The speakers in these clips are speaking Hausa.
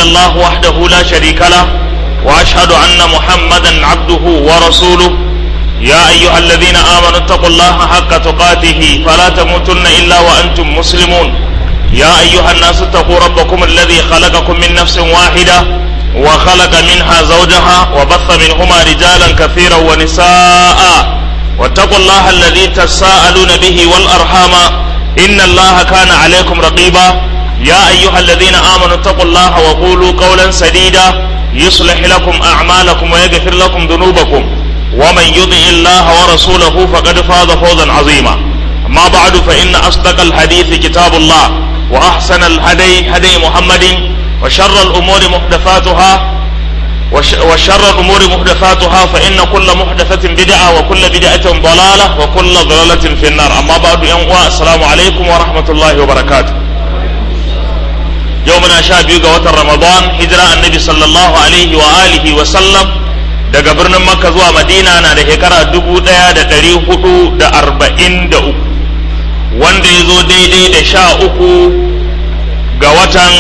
الله وحده لا شريك له واشهد ان محمدا عبده ورسوله يا ايها الذين امنوا اتقوا الله حق تقاته فلا تموتن الا وانتم مسلمون يا ايها الناس اتقوا ربكم الذي خلقكم من نفس واحده وخلق منها زوجها وبث منهما رجالا كثيرا ونساء واتقوا الله الذي تساءلون به والارحام ان الله كان عليكم رقيبا يا ايها الذين امنوا اتقوا الله وقولوا قولا سديدا يصلح لكم اعمالكم ويغفر لكم ذنوبكم ومن يطع الله ورسوله فقد فاز فوزا عظيما اما بعد فان اصدق الحديث كتاب الله واحسن الهدي هدي محمد وشر الامور محدثاتها وشر الامور محدثاتها فان كل محدثه بدعه وكل بدعه ضلاله وكل ضلاله في النار اما بعد يوم السلام عليكم ورحمه الله وبركاته يومنا شاب يوغا وتر رمضان هجرة النبي صلى الله عليه وآله وسلم daga birnin makka zuwa madina na da shekara dubu ɗaya da ɗari hudu da arba'in da uku wanda ya zo daidai da sha uku ga watan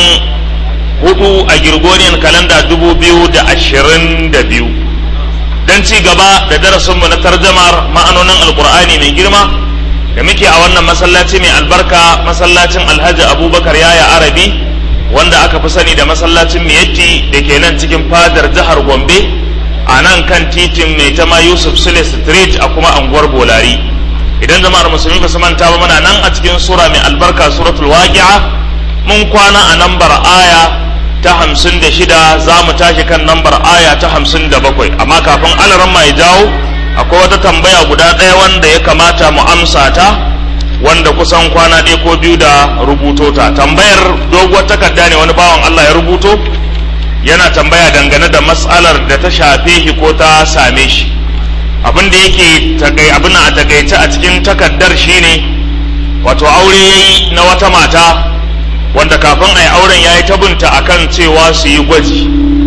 hudu a Gregorian kalanda dubu biyu da ashirin da biyu don ci gaba da darasinmu na tarjamar ma'anonin alkur'ani mai girma da muke a wannan masallaci mai albarka masallacin alhaji abubakar yaya arabi wanda aka fi sani da masallacin miyatti da ke nan cikin fadar jihar gombe a nan kan titin mai tama yusuf sule street a kuma anguwar bolari idan jama'ar musulmi ba su manta ba muna nan a cikin sura mai albarka suratul waqi'a mun kwana a nambar aya ta hamsin da shida za mu tashi kan nambar aya ta hamsin da bakwai amma kafin alaran mai jawo akwai wata tambaya guda ɗaya wanda ya kamata mu amsa ta wanda kusan kwana ɗaya ko biyu da rubuto ta tambayar doguwar takarda ne wani bawan Allah ya rubuto yana tambaya dangane da matsalar da ta shafe shi ko ta same shi abin da yake abin a takaice a cikin takardar shine wato aure yayi na wata mata wanda kafin a yi auren ya yi tabunta a kan cewa su yi gwaji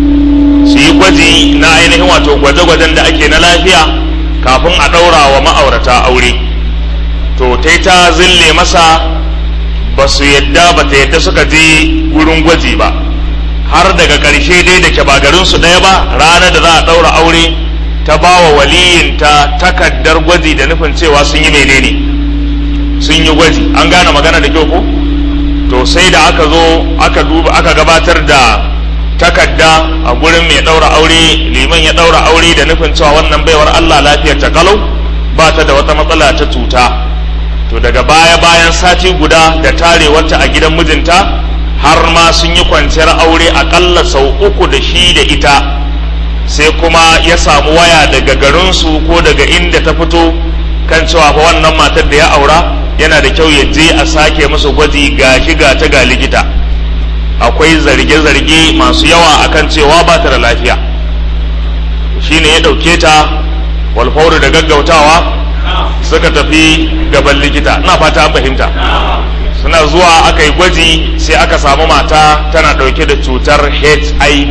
su yi gwaji na ainihin wato gwaje-gwajen da ake na lafiya kafin a ɗaura wa ma'aurata aure to ta ta zille masa ba su yadda ba ta yadda suka je wurin gwaji ba har daga ƙarshe dai da ke ba garinsu ɗaya ba ranar da za a ɗaura aure ta ba wa waliyinta takardar gwaji da nufin cewa sun yi menene sun yi gwaji an gane magana da kyau ko? to sai da aka zo aka duba aka gabatar da takarda a gurin mai daura aure liman ya daura aure da nufin cewa wannan baiwar Allah lafiyar ta kalau ba ta da wata matsala ta cuta to daga baya bayan sati guda da tarewarta a gidan mijinta har ma sun yi kwanciyar aure akalla sau uku da shi da ita sai kuma ya samu waya daga garinsu ko daga inda ta fito kan cewa fa wannan matar da ya aura yana da kyau ya je a sake musu gwaji ga shiga ta ga likita akwai zarge-zarge masu yawa akan cewa ba ta da lafiya shine ya ɗauke ta walfauru da gaggautawa suka tafi gaban likita ina fata an fahimta suna zuwa aka yi gwaji sai aka samu mata tana ɗauke da cutar hiv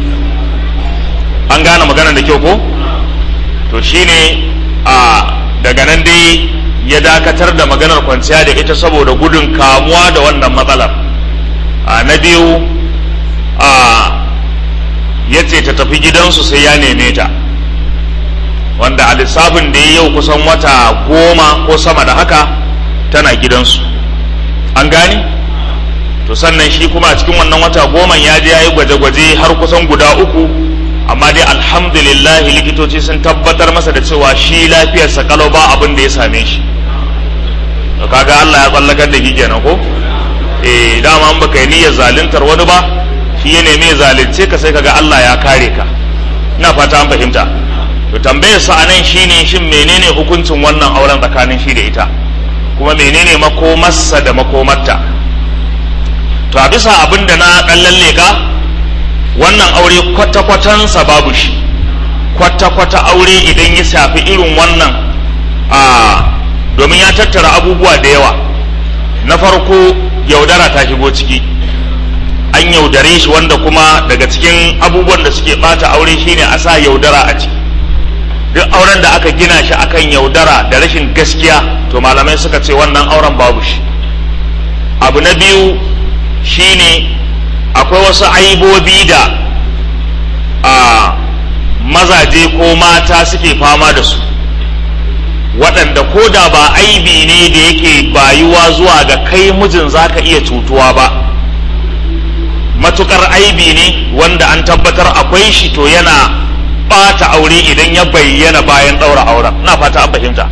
an gane magana da kyau ko to shine a daga nan dai ya dakatar da maganar kwanciya da ita saboda gudun kamuwa da wannan matsalar a na biyu a ya ce ta tafi gidansu sai ya neme ta wanda a lissafin da ya yau kusan wata goma ko sama da haka tana gidansu an gani to sannan shi kuma a cikin wannan wata goma ya je ya yi gwaje-gwaje har kusan guda uku amma dai alhamdulillah likitoci sun tabbatar masa da cewa shi lafiyarsa kalau ba abin da ya same shi to kaga Allah ya tsallakar da shi kenan ko eh dama an baka yi niyyar zaluntar wani ba shi ya neme zalunce ka sai kaga Allah ya kare ka ina fata an fahimta to tambayar sa anan shine shin menene hukuncin wannan auren tsakanin shi da ita kuma menene makomarsa da makomarta to a bisa abin da na dan lalle ka wannan aure kwata-kwatansa babu shi kwata-kwata aure idan ya shafi irin wannan a domin ya tattara abubuwa da yawa na farko yaudara ta shigo ciki an yaudare shi wanda kuma daga cikin abubuwan da suke bata aure shine a sa yaudara a ciki duk auren da aka gina shi akan yaudara da rashin gaskiya to malamai suka ce wannan auren babu shi abu na biyu shine akwai wasu aibobi da a mazaje ko mata suke fama da su waɗanda ko da ba aibi ne da yake bayuwa zuwa ga kai mijin za ka iya cutuwa ba matukar aibi ne wanda an tabbatar akwai shi to yana ɓata aure idan ya bayyana bayan ɗaura auren na fata an fahimta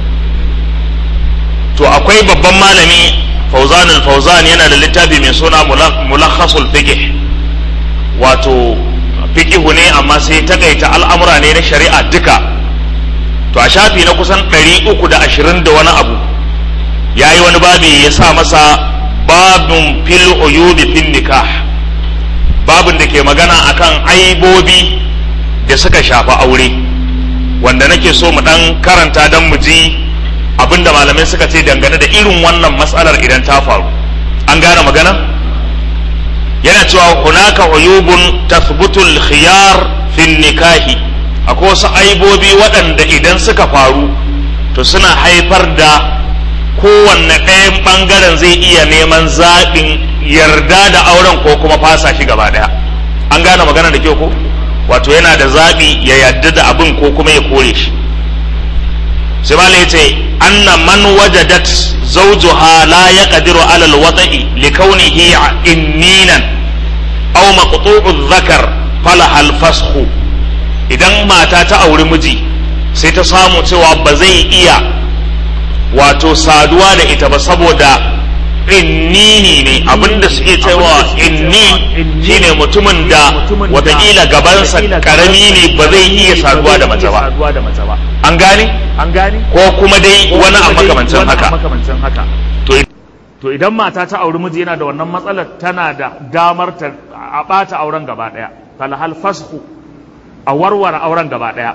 to akwai babban malami fauzan fauzan yana da littafi mai suna mulakhasul fiqh wato fiqihu ne amma sai takaita al'amura ne na shari'a duka to a shafi na kusan ɗari uku da ashirin da wani abu ya yi wani babi ya sa masa babin fil uyubi fin nikah babin da ke magana akan aibobi da suka shafi aure wanda nake so mu ɗan karanta don mu ji abinda malamai suka ce dangane da irin wannan matsalar idan ta faru an gane magana yana cewa hunaka uyubun tathbutul khiyar fin nikahi akwai wasu aibobi waɗanda idan suka faru to suna haifar da kowanne ɗayan ɓangaren zai iya neman zaɓin yarda da auren ko kuma fasa shi gaba ɗaya an gane magana da kyau ko wato yana da zaɓi ya yarda da abin ko kuma ya kore shi sai malai yace anna man wajadat zawjuha la yaqdiru ala alwata'i likawnihi inninan aw maqtu'u dhakar falaha alfasxu idan mata ta auri miji sai ta samu cewa ba zai iya wato saduwa da ita ba saboda innini ne abinda suke cewa inni shine mutumin da watakila gabansa karami ne ba zai iya saduwa da mace ba an gane an gane ko kuma dai wani a makamancin haka to to idan mata ta auri miji yana da wannan matsalar tana da damar ta a bata auren gaba daya falhal fashu a warware auren gaba daya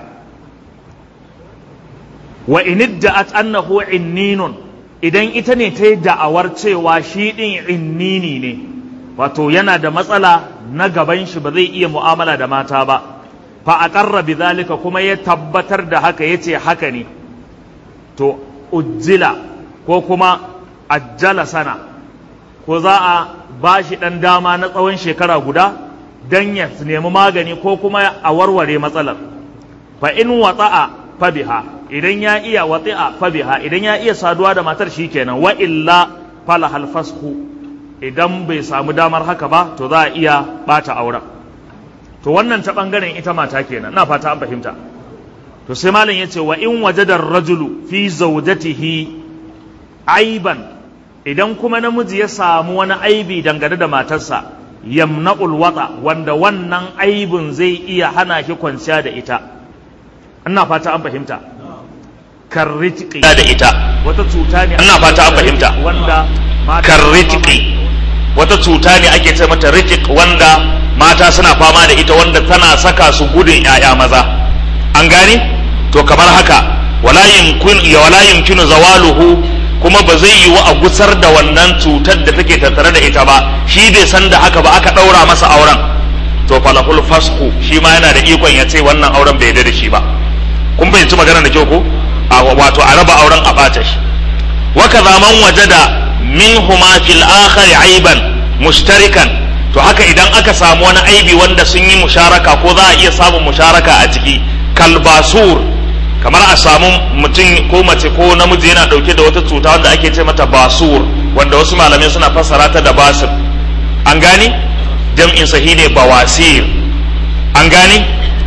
wa inidda'at annahu inninun idan ita ne ta yi da'awar cewa shi ɗin innini ne wato yana da matsala na gaban shi ba zai iya mu'amala da mata ba fa aqarra bidhalika kuma ya tabbatar da haka yace haka ne to ujjila ko kuma ajjala sana ko za a ba shi ɗan dama na tsawon shekara guda don ya nemi magani ko kuma a warware matsalar fa in watsa'a fa biha idan ya iya wati'a fa biha idan ya iya saduwa da matar shi kenan wa illa fala hal fasku idan bai samu damar haka ba to za a iya bata auren to wannan ta bangaren ita mata kenan na fata an fahimta to sai malam yace wa in wajada rajulu fi zawjatihi aiban idan kuma namiji ya samu wani aibi dangane da matarsa yamna'ul wata wanda wannan aibin zai iya hana shi kwanciya da ita ina fata an fahimta karritiki da ita wata cuta ne ina fata an fahimta wanda mata- karritiki wata cuta ne ake ce mata ritik wanda mata suna fama da ita wanda tana saka su gudun 'ya'ya maza an gane to kamar haka wala yumkin ya wala yumkinu zawaluhu kuma ba zai yiwu a gusar da wannan cutar da take tattare da ita ba shi bai san da haka ba aka ɗaura masa auren to falahul fasku shi ma yana da ikon ya ce wannan auren bai yarda da shi ba kun fahimci magana da kyau ko a wato a raba auren a ɓata shi wa kaza man wajada minhuma fil akhar aiban mushtarikan to haka idan aka samu wani aibi wanda sun yi musharaka ko za a iya samun musharaka a ciki kalbasur kamar a samu mutum ko mace ko namiji yana dauke da wata cuta wanda ake ce mata basur wanda wasu malamai suna fassara ta da basir an gane jam'in sahi ne bawasir an gane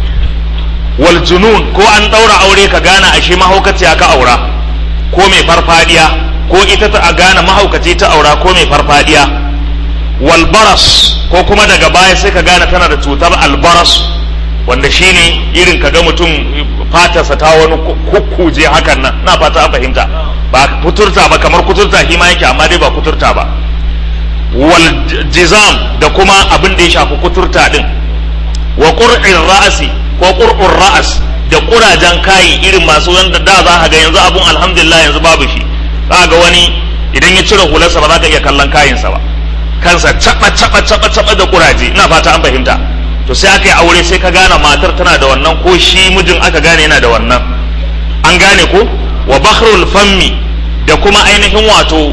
wal junun ko an daura aure ka gane ashe mahaukaciya ka aura ko mai farfadiya ko ita ta a gane mahaukaci ta aura ko mai farfadiya wal baras ko kuma daga baya sai ka gane tana da cutar albaras wanda shine irin ka ga mutum fatarsa ta wani kukkuje hakan nan na fata an fahimta ba kuturta ba kamar kuturta shi ma yake amma dai ba kuturta ba wal jizam da kuma abin da ya shafi kuturta din wa qur'in ra'asi ko qur'ur ra'as da kurajen kayi irin masu wanda da za ka ga yanzu abun alhamdulillah yanzu babu shi za ga wani idan ya cire hularsa ba za ka iya kallon kayinsa ba kansa caba caba caba caba da kuraje ina fata an fahimta to sai aka yi aure sai ka gane matar tana da wannan ko shi mijin aka gane yana da wannan an gane ko wa bakhrul fammi da kuma ainihin wato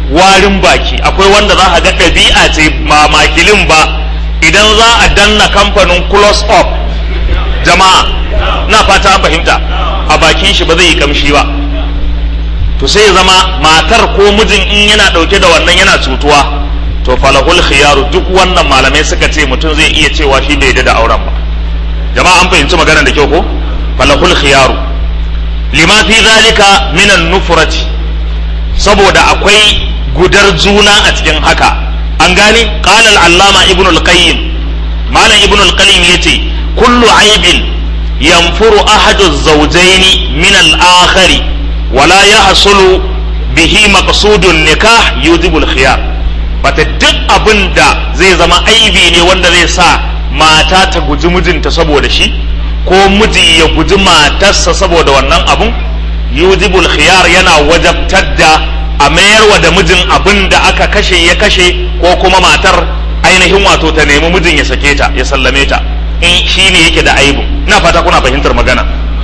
warin baki akwai wanda za a ga ɗabi'a ce ma makilin ba idan za a danna kamfanin close up jama'a na fata an fahimta a bakin shi ba zai yi kamshi ba to sai ya zama matar ko mijin in yana ɗauke da wannan yana cutuwa to falahul khiyaru duk wannan malamai suka ce mutum zai iya cewa shi bai da auren ba jama'a an fahimci maganar da kyau ko falahul khiyaru lima fi zalika minan nufrati saboda akwai gudar juna a cikin haka an gane qala al-allama ibnu al-qayyim malam ibnu al-qayyim yace kullu aibin yanfuru ahadu az-zawjayn min al-akhari wala yahsulu bihi maqsudun nikah yujibu al-khiyar bata duk abin da zai zama aibi ne wanda zai sa mata ta guji mijinta saboda shi ko miji ya guji matarsa saboda wannan abun yujibul khiyar yana wajabtar da a mayarwa da mijin abin da aka kashe ya kashe ko kuma matar ainihin wato ta nemi mijin ya sake ta ya sallame ta in shi ne yake da aibu ina fata kuna fahimtar magana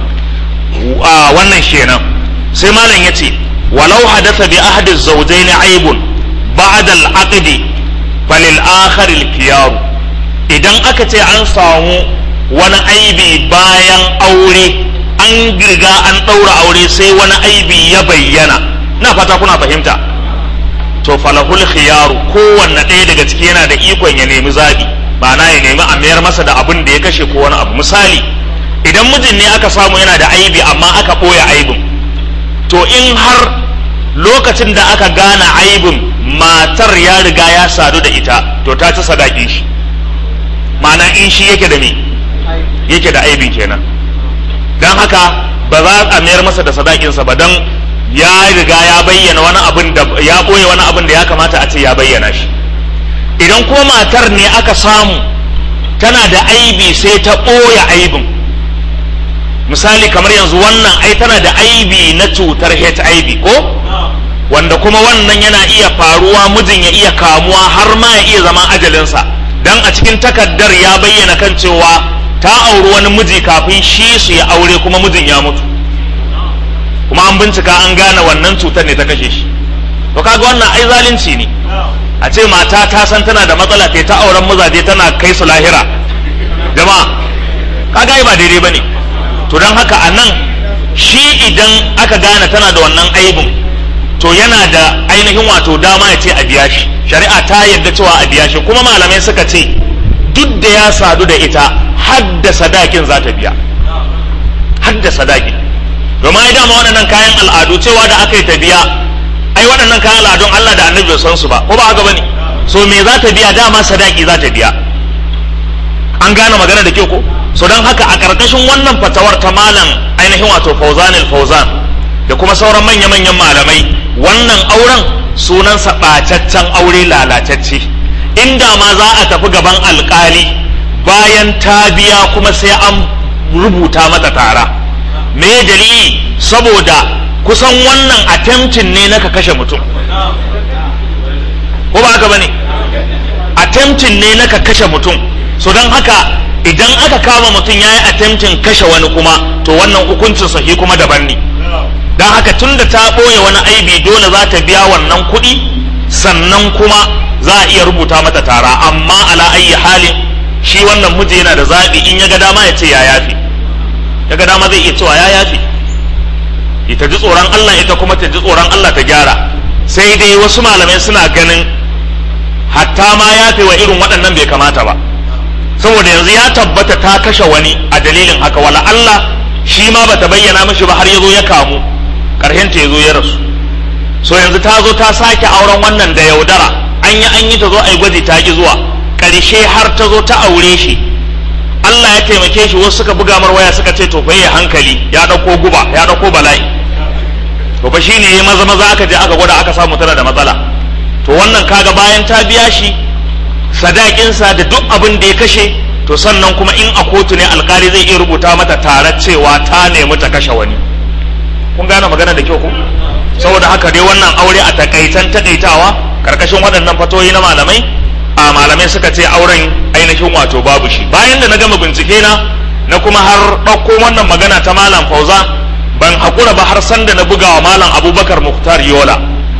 wannan kenan sai malam ya ce walau hadatha bi ahadi zawjayn aibun ba'da al-aqd falil akhar al idan aka ce an samu wani aibi bayan aure an girga an ɗaura aure sai wani aibi ya bayyana na fata kuna fahimta to falahul khiyaru kowanne ɗaya daga ciki yana da ikon ya nemi zaɓi ma'ana ya nemi a mayar masa da abin da ya kashe ko wani abu misali idan mijin ne aka samu yana da aibi amma aka ɓoye aibin to in har lokacin da aka gane aibin matar ya riga ya sadu da ita to ta ci sadaki shi ma'ana in shi yake da me yake da aibi kenan don haka ba za a mayar masa da sadakinsa ba don ya riga ya bayyana wani abin da ya ɓoye wani abin da ya kamata a ce ya bayyana shi idan kuma matar ne aka samu tana da aibi sai ta ɓoye aibin misali kamar yanzu wannan ai tana da aibi na cutar hiv ko wanda kuma wannan yana iya faruwa mijin ya iya kamuwa har ma ya iya zama ajalinsa dan a cikin takaddar ya bayyana kan cewa ta auri wani miji kafin shi su ya aure kuma mijin ya mutu kuma an bincika an gane wannan cutar ne ta kashe shi to kaga wannan ai zalunci ne a ce mata ta san tana da matsala ta ta auren mazaje tana kai su lahira jama'a kaga ai ba daidai bane to don haka a nan shi idan aka gane tana da wannan aibin to yana da ainihin wato dama ya ce a biya shi shari'a ta yarda cewa a biya shi kuma malamai suka ce duk da ya sadu da ita hadda sadakin za ta biya hadda sadakin domin ai dama waɗannan kayan al'adu cewa da aka yi ta biya ai waɗannan kayan al'adun Allah da annabi san su ba ko ba haka bane so me za ta biya dama sadaki za ta biya an gane magana da ke ko so don haka a ƙarƙashin wannan fatawar ta malam ainihin wato fauzan fauzan da kuma sauran manya-manyan malamai wannan auren sunansa ɓacaccen aure lalatacce inda ma za a tafi gaban alƙali bayan ta biya kuma sai an rubuta mata tara me dalili saboda kusan wannan attempting ne na ka kashe mutum ko ba haka bane attempting ne na ka kashe mutum so don haka idan aka kama mutum ya yi attempting kashe wani kuma to wannan hukuncin sahi kuma daban ne don haka tun da ta ɓoye wani aibi dole za ta biya wannan kuɗi sannan kuma za a iya rubuta mata tara amma ala ayi halin shi wannan miji yana da zaɓi in ya ga dama ya ce ya yafi ya ga dama zai iya cewa ya yafi ita ji tsoron Allah ita kuma ta ji tsoron Allah ta gyara sai dai wasu malamai suna ganin hatta ma yafe wa irin waɗannan bai kamata ba saboda yanzu ya tabbata ta kashe wani a dalilin haka wala Allah shi ma bata bayyana mishi ba har ya zo ya kamu ƙarshen ta ya zo ya rasu so yanzu ta zo ta sake auren wannan da yaudara an yi an yi ta zo a yi gwaji ta ki zuwa ƙarshe har ta zo ta aure shi Allah ya taimake shi wasu suka buga mar waya suka ce to fa ya hankali ya dauko guba ya dauko bala'i to fa shine yayi maza maza aka je aka gwada aka samu tana da matsala to wannan kaga bayan ta biya shi sadakinsa da duk abin da ya kashe to sannan kuma in a kotu ne alkali zai iya rubuta mata tare cewa ta nemi ta kashe wani kun gane magana da kyau ku saboda haka dai wannan aure a takaitan takaitawa karkashin waɗannan fatoyi na malamai a malamai suka ce auren ainihin wato babu shi bayan da na gama bincike na na kuma har ɗauko wannan magana ta malam fauza ban haƙura ba har sanda na buga wa malam abubakar muktar yola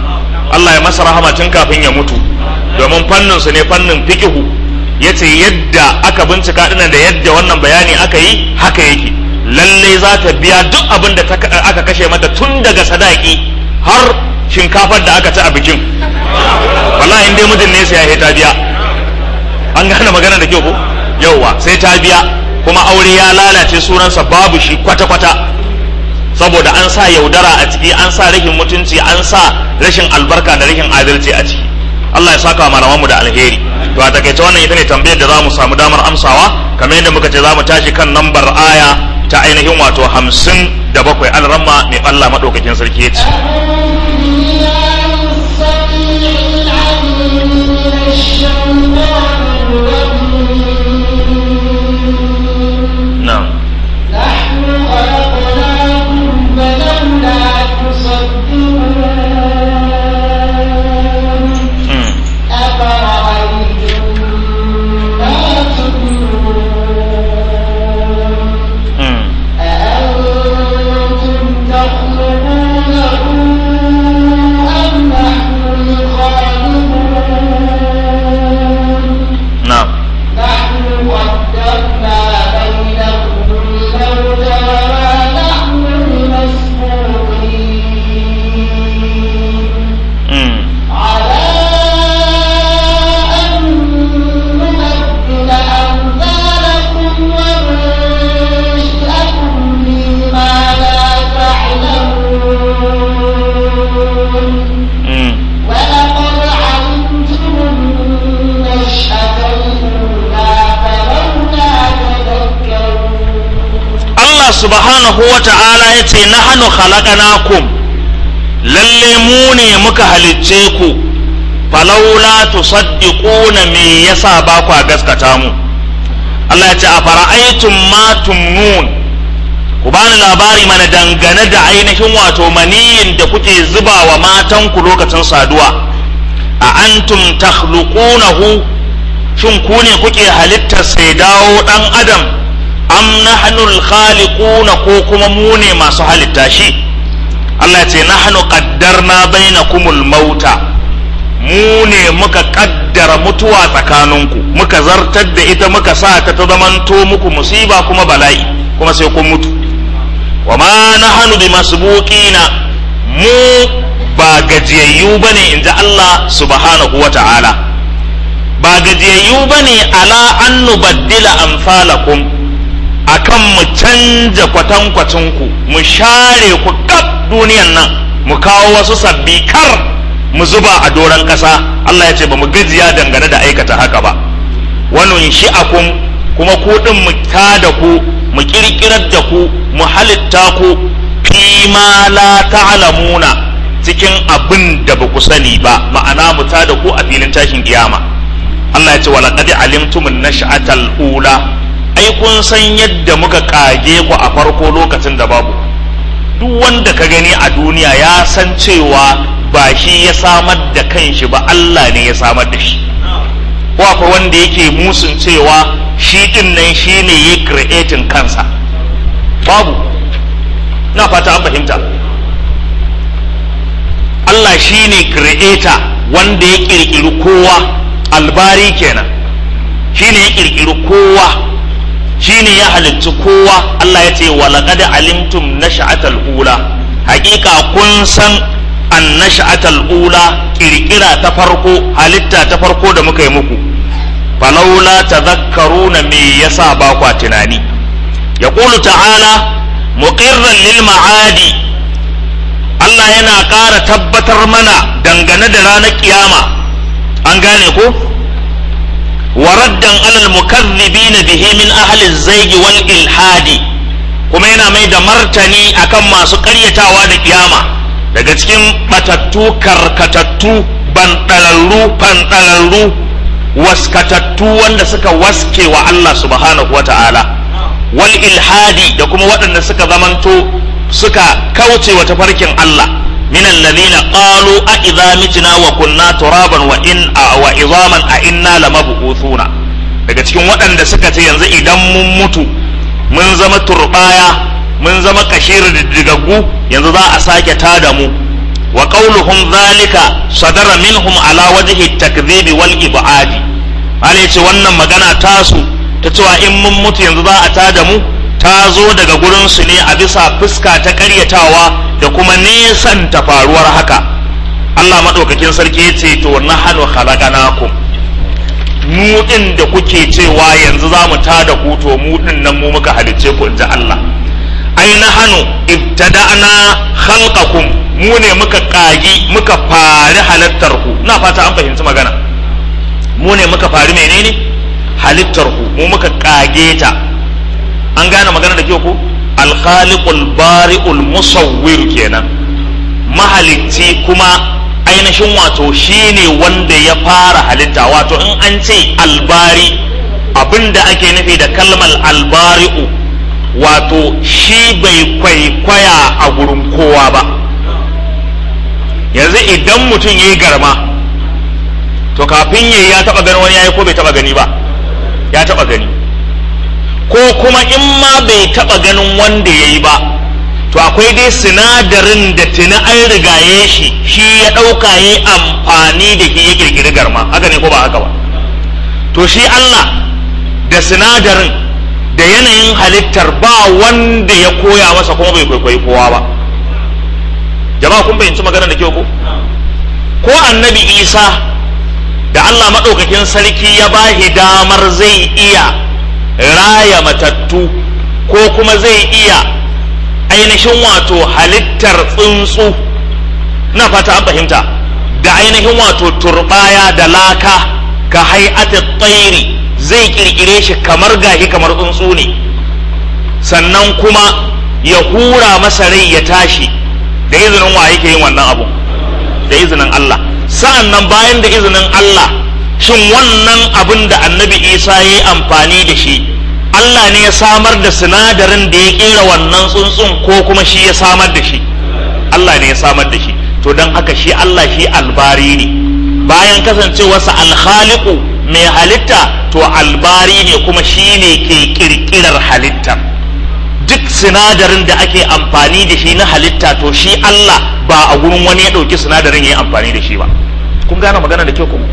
Allah ya masa rahama tun kafin ya mutu domin fannin su ne fannin fiqhu yace yadda aka bincika dinan da yadda wannan bayani aka yi haka yake lalle za ta biya duk abin da aka kashe mata tun daga sadaki har shinkafar da aka ci a bikin wallahi in dai mijin ne sai ya ta biya an gane magana da kyau ko yauwa sai ta biya kuma aure ya lalace sunansa babu shi kwata-kwata saboda an sa yaudara a ciki an sa rashin mutunci an sa rashin albarka da rashin adalci a ciki Allah ya saka malamanmu da alheri to a takaice wannan ita ne tambayar da za mu samu damar amsawa kamar yadda muka ce za mu tashi kan lambar aya ta ainihin wato hamsin da bakwai alramma mai Allah maɗaukakin sarki ya ce. نعم نحن خلقناكم فلولا تصدقون مم. أفرأيتم ما تدعون مم. أأنتم تخلقونه أم نحن الخالقون نعم نحن قدرنا بينكم الموت وما نحن بمسبوقين مم. على أن نبدل أمثالكم وننشئكم فيما لا تعلمون مم. ولقد علمتم النشأة الأولى فلولا تذكرون Allah subhanahu wa ta'ala ya ce na hannu khalaqanakum lalle mu ne muka halicce ku falaula tusaddiquna me yasa ba kwa gaskata mu Allah ya ce a fara'aitum ma tumnun ku bani labari mana dangane da ainihin wato maniyin da kuke zuba wa matanku lokacin saduwa a antum takhluqunahu shin ku ne kuke halittar sai dawo dan adam am nahnul khaliquna ko kuma mu ne masu halitta shi Allah ya ce nahnu qaddarna bainakumul mauta mu ne muka kaddara mutuwa tsakaninku muka zartar da ita muka sa ta ta zamanto muku musiba kuma bala'i kuma sai kun mutu wa ma nahnu bimasbuqina mu ba gajiyayyu bane inji Allah subhanahu wa ta'ala ba gajiyayyu bane ala an nubaddila amsalakum akan mu canja kwatankwacinku mu share ku kaf duniyan nan mu kawo wasu sabbi kar mu zuba a doron ƙasa Allah ya ce ba mu gajiya dangane da aikata haka ba wani shi'akum kuma ku ɗin mu tada ku mu ƙirƙirar da ku mu halitta ku fi ma la ta'lamuna cikin abin da ba ku sani ba ma'ana mu tada ku a filin tashin kiyama Allah ya ce walaqad alimtumun nash'atal ula ai kun san yadda muka kage ku a farko lokacin da babu duk wanda ka gani a duniya ya san cewa ba shi ya samar da kanshi ba Allah ne ya samar da shi ko akwai wanda yake musun cewa shi din nan shi ne ya creating kansa babu na fata an fahimta Allah shi ne creator wanda ya kirkiri kowa albari kenan shi ne ya kirkiri kowa shi ne ya halittu kowa Allah ya ce walaqad alimtum nash'atal ula haƙiƙa kun san an nash'atal ula kirkira ta farko halitta ta farko da muka yi muku falaula tadhakkaruna me yasa ba kwa tunani yaqulu ta'ala muqirran lil ma'adi Allah yana ƙara tabbatar mana dangane da ranar kiyama an gane ko waraddan alal mukazzibina bihi min ahli zaigi wal ilhadi kuma yana mai da martani akan masu ƙaryatawa da kiyama daga cikin batattu karkatattu banɗalarru fanɗalarru waskatattu wanda suka waske wa Allah subhanahu wata'ala wal ilhadi da kuma waɗanda suka zamanto suka kauce wa tafarkin Allah min alladhina qalu a idza mitna wa kunna turaban wa in wa izaman a inna lamab'uthuna daga cikin waɗanda suka ce yanzu idan mun mutu mun zama turbaya mun zama kashir diddigaggu yanzu za a sake tada mu wa qauluhum zalika sadara minhum ala wajhi takdhibi wal ibadi Allah ce wannan magana tasu ta cewa in mun mutu yanzu za a tada mu ta zo daga gurin su ne a bisa fuska ta karyatawa da kuma nesan ta faruwar haka Allah madaukakin sarki ya ce to nahnu khalaqnakum mu din da kuke cewa yanzu za mu tada ku to mu din nan mu muka halicce ku inji Allah ai nahnu ibtada'na khalqakum mu ne muka kagi muka fari halittar ku na fata an fahimci magana mu ne muka fari menene halittar ku mu muka kage ta an gane magana da kyau ku alkhaliqul bari'ul musawwir kenan mahalicci kuma ainihin wato shine wanda ya fara halitta wato in an ce albari abinda ake nufi da kalmar albari'u wato shi bai kwaikwaya a gurin kowa ba yanzu idan mutum ya yi garma to kafin yayi ya taba ganin wani yayi ko bai taba gani ba ya taba gani ko kuma in ma bai taba ganin wanda yayi ba to akwai dai sinadarin da tuni an rigaye shi shi ya ɗauka ya amfani da shi ya kirkiri garma haka ne ko ba haka ba to shi Allah da sinadarin da yanayin halittar ba wanda ya koya masa kuma bai kwaikwayi kowa ba jama'a kun fahimci magana da kyau ko ko annabi isa da Allah maɗaukakin sarki ya ba damar zai iya raya matattu ko kuma zai iya ainihin wato halittar tsuntsu na fata an fahimta da ainihin wato turbaya da laka ka hay'ati tsairi zai kirkire shi kamar gashi kamar tsuntsu ne sannan kuma ya hura masa rai ya tashi da izinin wa yake yin wannan abu da izinin Allah sa'an nan bayan da izinin Allah shin wannan abin da annabi Isa ya yi amfani da shi Allah ne ya samar da sinadarin da ya kera wannan tsuntsun ko kuma shi ya samar da shi Allah ne ya samar da shi to don haka shi Allah shi albari ne bayan kasancewarsa alkhaliqu mai halitta to albari ne kuma shi ne ke kirkirar halittar duk sinadarin da ake amfani da shi na halitta to shi Allah ba a gurin wani ya ɗauki sinadarin ya yi amfani da shi ba kun gane magana da kyau ku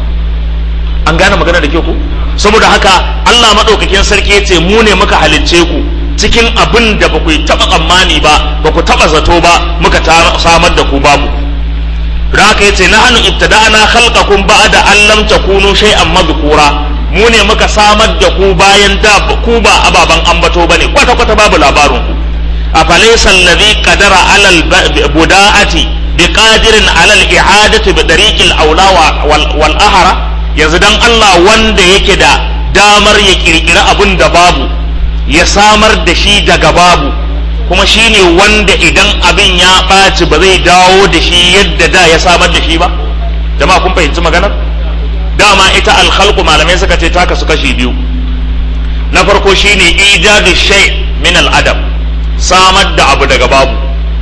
an gane magana da kyau ku saboda haka Allah maɗaukakin sarki ya ce mu ne muka halicce ku cikin abin da ba ku taɓa tsammani ba ba ku taɓa zato ba muka samar da ku babu da haka ya ce na hannu ibtada'ana khalqakum ba'da an lam takunu shay'an madhkura mu ne muka samar da ku bayan da ku ba ababan ambato bane kwata kwata babu labarin ku afalaysa alladhi qadara alal buda'ati biqadirin alal i'adati bi tariqil aula wal ahara yanzu dan Allah wanda yake da damar ya kirkiri abin da babu ya samar da shi daga babu kuma shi ne wanda idan abin ya ɓaci ba zai dawo da shi yadda da ya samar da shi ba jama'a kun fahimci maganar dama ita alkhalqu malamai suka ce taka su kashi biyu na farko shine ijadu shay min al-adam samar da abu daga babu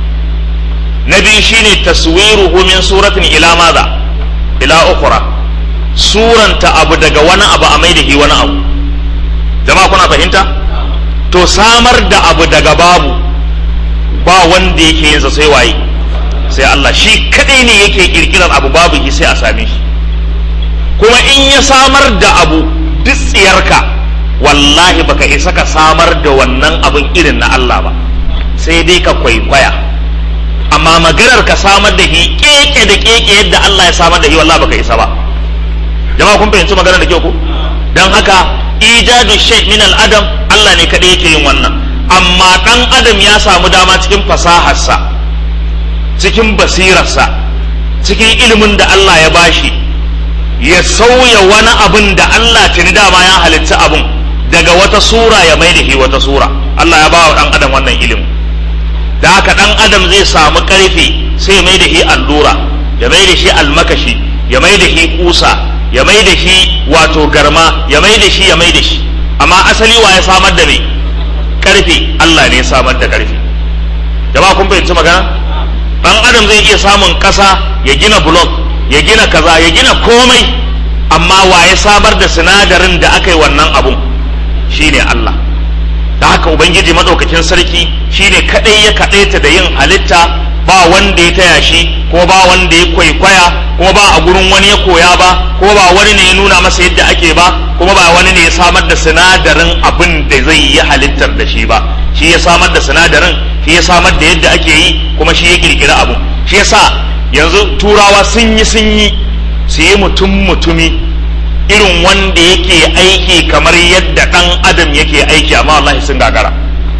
na biyu shine taswiruhu min suratin ila madha ila ukhra suranta abu daga wani abu a mai da shi wani abu jama'a kuna fahimta to samar da abu daga babu ba wanda yake yin sa sai waye sai Allah shi kadai ne yake kirkirar abu babu shi sai a same shi kuma in ya samar da abu duk tsiyarka wallahi baka isa ka samar da wannan abin irin na Allah ba sai dai ka kwaikwaya amma maganar ka samar da shi keke da keke yadda Allah ya samar da shi wallahi baka isa ba jama'a kun fahimci maganar da kyau ko dan haka ijadu shay min al adam Allah ne kadai yake yin wannan amma dan adam ya samu dama cikin fasaharsa cikin basirarsa cikin ilimin da Allah ya bashi ya sauya wani abin da Allah tuni dama ya halitta abin daga wata sura ya mai da shi wata sura Allah ya ba wa dan adam wannan ilimin da haka dan adam zai samu karfe sai ya mai da shi allura ya mai da shi almakashi ya mai da shi kusa ya mai da shi wato garma ya mai da shi ya mai da shi amma asali wa ya samar da mai karfe Allah ne ya samar da karfe jama'a kun fahimci magana dan adam zai iya samun kasa ya gina block ya gina kaza ya gina komai amma wa ya samar da sinadarin da aka yi wannan abun shine Allah da haka ubangiji madaukakin sarki shine kadai ya kadaita da yin halitta ba wanda ya taya shi ko ba wanda ya kwaikwaya ko ba a gurin wani ya koya ba ko ba wani ne ya nuna masa yadda ake ba kuma ba wani ne ya samar da sinadarin abin da zai yi halittar da shi ba shi ya samar da sinadarin shi ya samar da yadda ake yi kuma shi ya kirkira abu shi yasa yanzu turawa sun yi sun yi su yi mutum mutumi irin wanda yake aiki kamar yadda ɗan adam yake aiki amma wallahi sun gagara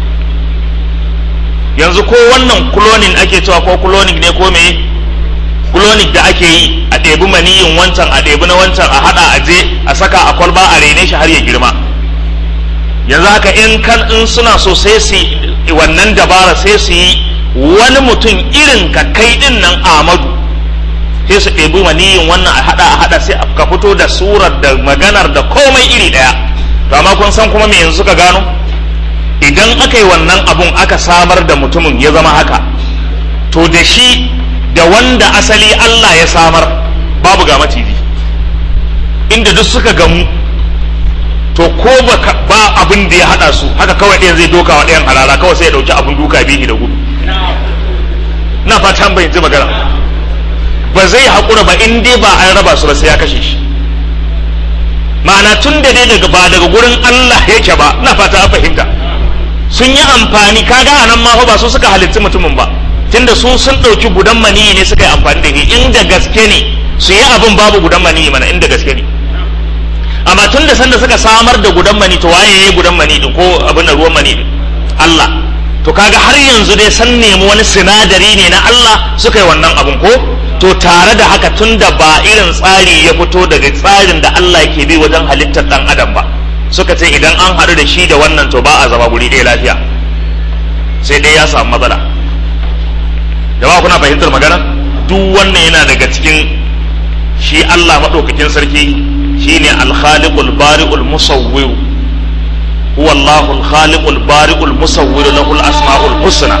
yanzu ko wannan cloning ake cewa ko cloning ne ko me cloning da ake yi a ɗebi maniyin wancan a ɗebi na wancan a haɗa a je a saka a kwalba a rene shi har ya girma yanzu haka in kan in suna so sai su wannan dabara sai su yi wani mutum irin ka kai din nan Amadu sai su ɗebi maniyin wannan a haɗa a haɗa sai ka fito da surar da maganar da komai iri ɗaya to amma kun san kuma me yanzu suka gano idan aka yi wannan abun aka samar da mutumin ya zama haka to da shi da wanda asali Allah ya samar babu ga maciji inda duk suka gamu to ko ba abin da ya hada su haka kawai ɗayan zai doka wa ɗayan halala kawai sai ya ɗauki abin duka bihi da gudu na fatan bai ji magana ba zai haƙura ba in dai ba an raba su ba sai ya kashe shi ma'ana tun da dai daga ba daga gurin Allah yake ba na fata an fahimta sun yi amfani kaga a nan ma ba su suka halitti mutumin ba tunda su sun ɗauki gudan maniyi ne suka yi amfani da shi inda gaske ne su yi abin babu gudan maniyi mana inda gaske ne amma tun da sanda suka samar da gudan mani to waye yayi gudan mani din ko abin da ruwan mani din Allah to kaga har yanzu dai san nemi wani sinadari ne na Allah suka yi wannan abin ko to tare da haka tun da ba irin tsari ya fito daga tsarin da Allah yake bi wajen halittar dan adam ba suka ce idan an haɗu da shi da wannan to ba a zama guri ɗaya lafiya sai dai ya samu matsala jama'a kuna fahimtar magana duk wannan yana daga cikin shi Allah maɗaukakin sarki shine al-khaliqul bari'ul musawwir huwa Allahul khaliqul bari'ul musawwir lahu al-asma'ul husna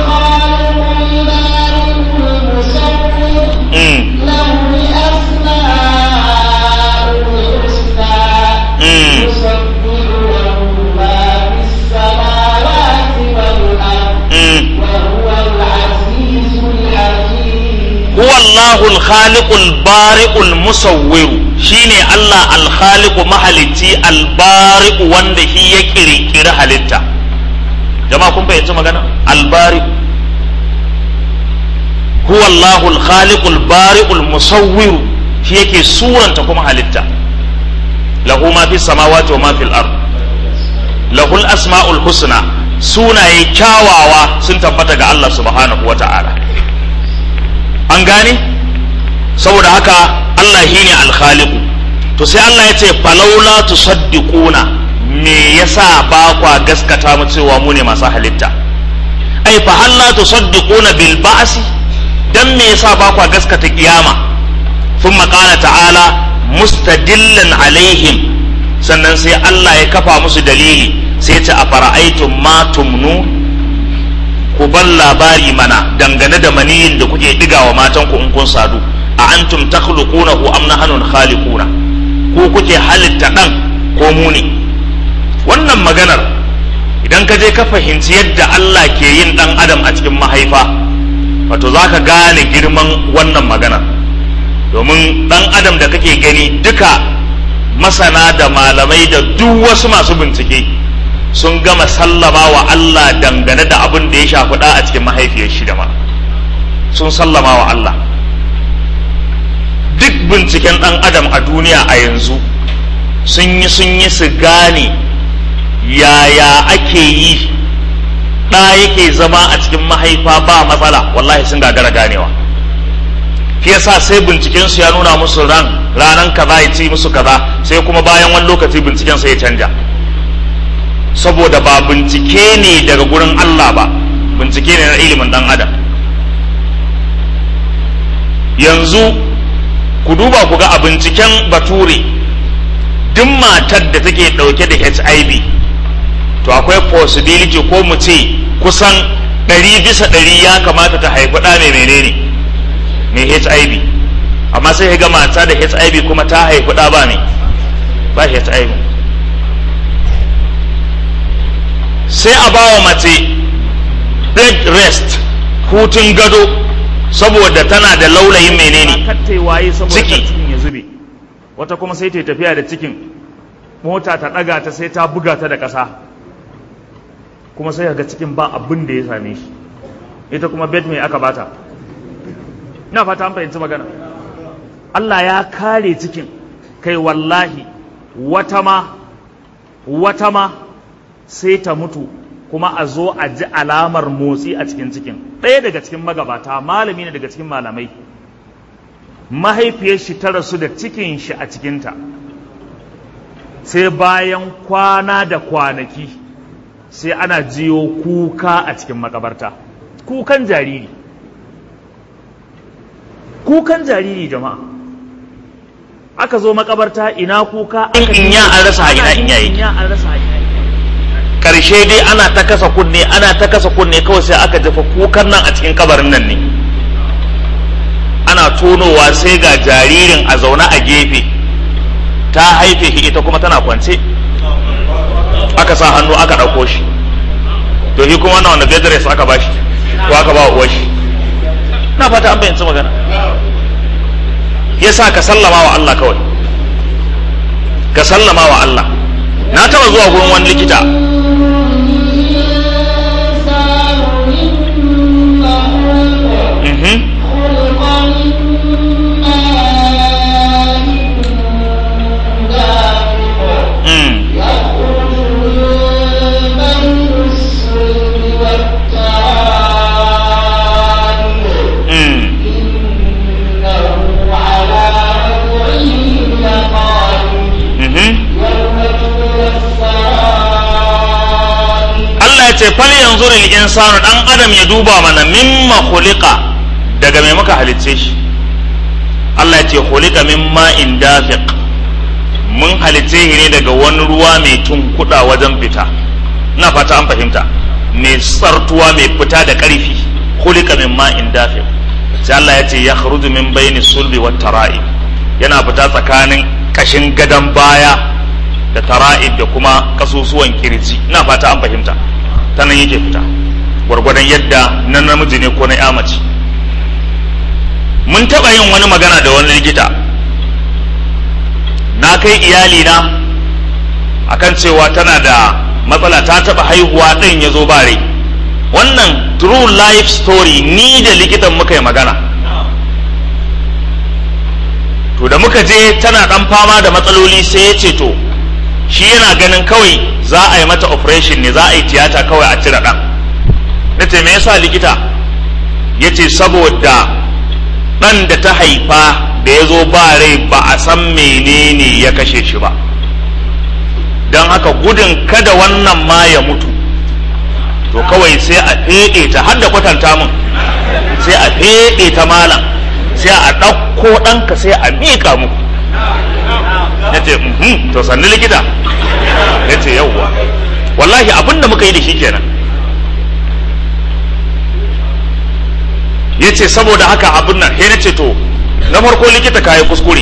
mm. Mm. Mm. huwa Allahul khaliqul bari'ul musawwir shine Allah al-khaliqu mahalicci al-bari'u wanda shi ya kirkiri halitta jama'a kun fahimci magana al-bari huwa Allahul khaliqul bari'ul musawwir shi yake suranta kuma halitta lahu ma fi samawati wa ma fil ard lahul asma'ul husna sunaye kyawawa sun tabbata ga Allah subhanahu wa ta'ala an gane saboda haka Allah shi ne alkhaliku to sai Allah ya ce falaula tusaddiquna me yasa ba kwa gaskata mu cewa mu ne masu halitta ai fa halla tusaddiquna bil ba'si dan me yasa ba kwa gaskata kiyama thumma qala ta'ala mustadillan alaihim sannan sai Allah ya kafa musu dalili sai ya ce a fara'aitum ma tumnu ku bar labari mana dangane da maniyin da kuke digawa matan ku in kun sadu a antum takhluqunahu am nahnu khaliquna ku kuke halitta dan ko mu ne wannan maganar idan ka je ka fahimci yadda Allah ke yin dan adam a cikin mahaifa wato zaka gane girman wannan maganar domin dan adam da kake gani duka masana da malamai da duk wasu masu bincike sun gama sallama wa Allah dangane da abin da ya shafi da a cikin mahaifiyar shi da ma sun sallama wa Allah duk binciken ɗan adam a duniya a yanzu sun yi sun yi su gane yaya ake yi ɗa yake zama a cikin mahaifa ba matsala wallahi sun gagara ganewa shi yasa sai binciken su ya nuna musu ran ranan kaza ya ci musu kaza sai kuma bayan wani lokaci binciken sai ya canja saboda ba bincike ne daga gurin Allah ba bincike ne na ilimin dan adam yanzu ku duba ku ga a binciken bature duk matar da take dauke da HIV to akwai possibility ko mu ce kusan ɗari bisa ɗari ya kamata ta haifi ɗa mai menene mai HIV amma sai ga mata da HIV kuma ta haifi ɗa ba ne ba HIV sai a ba wa mace bed rest hutun gado saboda tana da laulayin menene kattai waye saboda Ciki. kar cikin ya zube wata kuma sai ta yi tafiya da cikin mota ta ɗaga ta sai ta buga ta da ƙasa kuma sai ga cikin ba abin da ya same shi ita kuma bed mai aka bata ina fata an fahimci magana Allah ya kare cikin kai wallahi wata ma wata ma sai ta mutu kuma a zo a ji alamar motsi a cikin cikin ɗaya daga cikin magabata malami ne daga cikin malamai mahaifiyar shi ta rasu da cikin shi a cikinta sai bayan kwana da kwanaki sai ana jiyo kuka a cikin makabarta kukan jariri kukan jariri jama'a aka zo makabarta ina kuka In- in ya an rasa a ina in ya yake. in ya an rasa a ina yake. karshe dai ana ta kasa kunne ana ta kasa kunne kawai sai aka jefa kukan nan a cikin kabarin nan ne ana tonowa sai ga jaririn a zaune a gefe ta haife shi ita kuma tana kwance aka sa hannu aka ɗauko shi to shi kuma wannan wanda bed rest aka ba shi ko aka ba wa uwar shi na fata an bayyanci magana yasa ka sallama wa Allah kawai ka sallama wa Allah na taba zuwa gurin wani likita mhm mm mm mhm Allah ya ce fal yanzu lil insanu dan adam ya duba mana mimma khuliqa daga mai muka halicce shi Allah ya ce khuliqa mimma in dafiq mun halicce shi ne daga wani ruwa mai tunkuda wajen fita ina fata an fahimta mai tsartuwa mai fita da ƙarfi khuliqa mimma in dafiq sai Allah ya ce ya khruju min baini sulbi wat tara'i yana fita tsakanin kashin gadan baya da tara'ib da kuma kasusuwan kirji ina fata an fahimta ta nan yake fita gwargwadon yadda na namiji ne ko na ya mace mun taɓa yin wani magana da wani likita na kai iyalina akan cewa tana da matsala ta taɓa haihuwa ɗin ya zo bare wannan true life story ni da likitan muka yi magana to da muka je tana ɗan fama da matsaloli sai ya ce to shi yana ganin kawai za a yi mata operation ne za a yi tiyata kawai a cire ɗan na ce me yasa likita ya ce saboda ɗan da ta haifa da ya zo ba rai ba a san menene ya kashe shi ba don haka gudun kada wannan ma ya mutu to kawai sai a feɗe ta har da kwatanta mun sai a feɗe ta malam sai a ɗauko ɗanka sai a miƙa muku ya ce "Mhm, to sannu likita ya ce yauwa wallahi abin da muka yi da shi kenan ya ce saboda haka abin nan sai na ce to na farko likita ka yi kuskure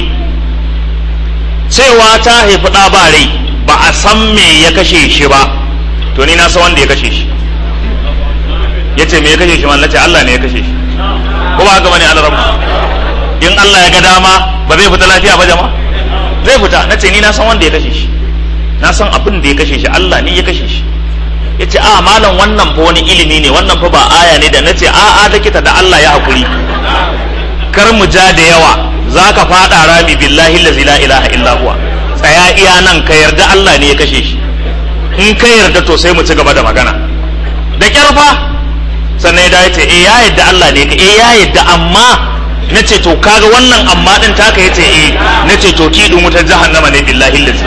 cewa ta haifi ɗa ba rai ba a san me ya kashe shi ba to ni na san wanda ya kashe shi ya ce me ya kashe shi man na ce Allah ne ya kashe shi ko ba haka bane Allah rabu in Allah ya ga dama ba zai fita lafiya ba jama'a zai fita na ce ni na san wanda ya kashe shi na san abin da ya kashe shi Allah ne ya kashe shi ya ce a malam wannan fa wani ilimi ne wannan fa ba aya ne da na ce a a likita da Allah ya hakuri kar mu ja da yawa za ka faɗa rami billahi lazi la ilaha illa huwa tsaya iya nan ka yarda Allah ne ya kashe shi in ka yarda to sai mu ci gaba da magana da kyar fa sannan ya dawo ya ce eh ya yarda Allah ne ka eh ya yarda amma na ce to kaga wannan amma din taka yace eh na ce to ki dun wutar jahannama ne billahi lazi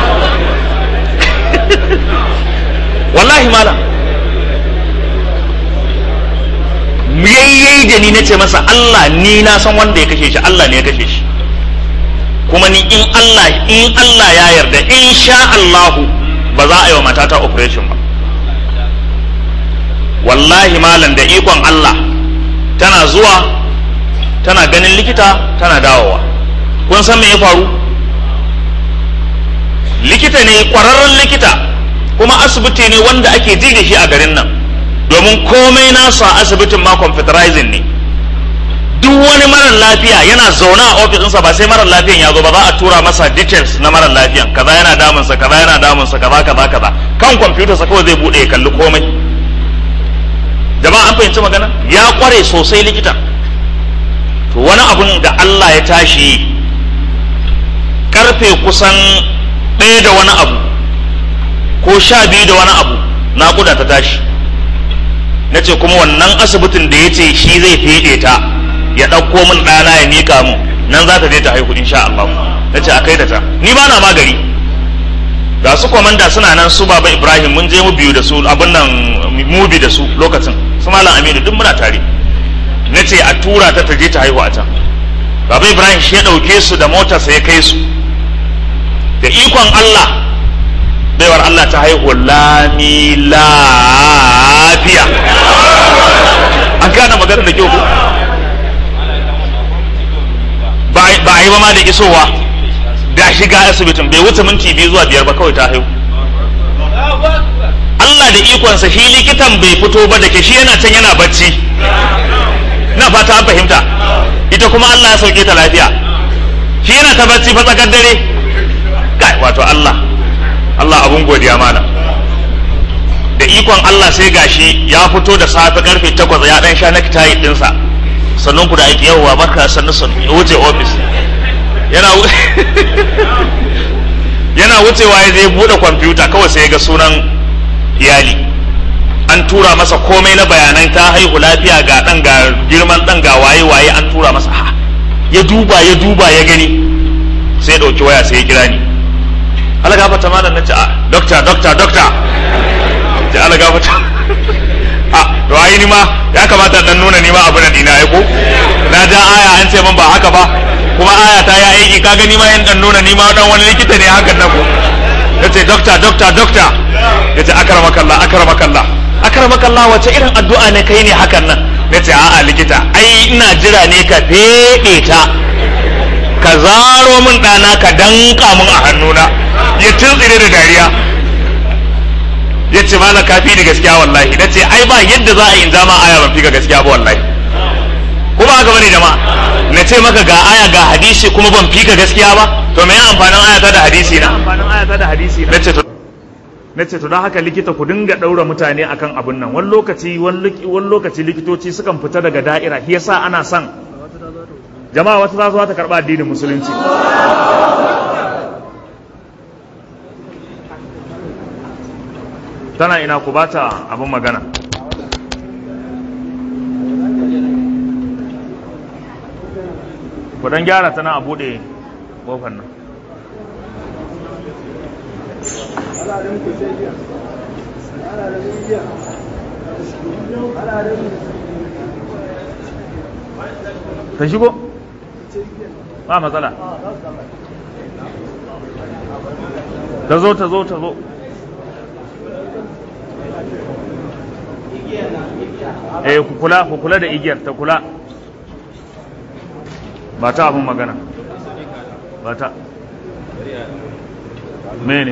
wallahi malam yayyai da ni nace masa Allah ni na san wanda ya kashe shi Allah ne ya kashe shi kuma ni in Allah in Allah ya yarda in sha Allahu ba za a yi wa matata operation ba wallahi malam da ikon Allah tana zuwa tana ganin likita tana dawowa kun san me ya faru likita ne kwararren likita kuma asibiti ne wanda ake ji da shi a garin nan domin komai nasu a asibitin ma computerizing ne duk wani marar lafiya yana zaune a ofis ɗinsa ba sai marar lafiyan ya zo ba za a tura masa details na marar lafiyan kaza yana damunsa kaza yana damunsa kaza kaza kaza kan kwamfutarsa kawai zai buɗe ya kalli komai jama'a an fahimci magana ya kware sosai likita to wani abun da Allah ya tashi karfe kusan ɗaya da wani abu ko sha biyu da wani abu naƙuda ta tashi na ce kuma wannan asibitin da ya ce shi zai feɗe ta ya ɗauko min ɗana ya miƙa mu nan za ta je ta haihu insha Allah na ce a kai da ta ni ba na magari ga su kwamanda suna nan su baba ibrahim mun je mu biyu da su abin nan mubi da su lokacin su malam aminu duk muna tare na ce a tura ta ta je ta haihu a can baba ibrahim shi ya ɗauke su da motarsa ya kai su da ikon allah baiwar allah ta haihu lami lafiya an gane magana da kyau ko ba a yi ba ma da isowa da shiga asibitin bai wuce minti biyu zuwa biyar ba kawai ta haihu Allah da ikonsa shi likitan bai fito ba da ke shi yana can yana bacci na fata an fahimta ita kuma Allah ya sauke ta lafiya shi yana ta bacci fa tsakar dare kai wato Allah Allah abun godiya mana da ikon Allah sai gashi ya fito da safe karfe takwas ya dan sha naktayi dinsa sannan ku da aiki yawwa barka sannu sannu ya wuce ofis yana yana wucewa ya zai bude kwamfuta kawai sai ya ga sunan iyali an tura masa komai na bayanan ta haihu lafiya ga dan ga girman dan ga waye waye an tura masa ha ya duba ya duba ya gani sai ya dauki waya sai ya kira ni ala gafata malam nace a doctor doctor doctor ce ala gafata a to ai ni ma ya kamata dan nuna ni ma abu na dina ai ko na ja aya an ce man ba haka ba kuma aya ta ya aiki ka gani ma yan dan nuna ni ma dan wani likita ne hakan na ko yace doctor doctor doctor yace akramakallah akramakallah akramakallah wace irin addu'a ne kai ne hakan nan nace a'a likita ai ina jira ne ka fede ta ka zaro min dana ka danka min a hannuna ya tuntsire da dariya yace malam kafi ni gaskiya wallahi nace ai ba yadda za a yi in zama aya ban fi ka gaskiya ba wallahi kuma haka bane jama'a na ce maka ga aya ga hadisi kuma ban fi ka gaskiya ba to me amfanin ayata da hadisi na amfanin ayata da hadisi na ce to na ce to don haka likita ku dinga ɗaura mutane akan abin nan wani lokaci wani lokaci likitoci sukan fita daga da'ira shi yasa ana son jama'a wata za su ta karɓa addinin musulunci tana ina ku bata abin magana ku dan gyara tana a buɗe ƙofar nan ta shigo ba matsala ta zo ta zo ta zo eh ku kula ku kula da igiyar ta kula ba ta abin magana ba ta mene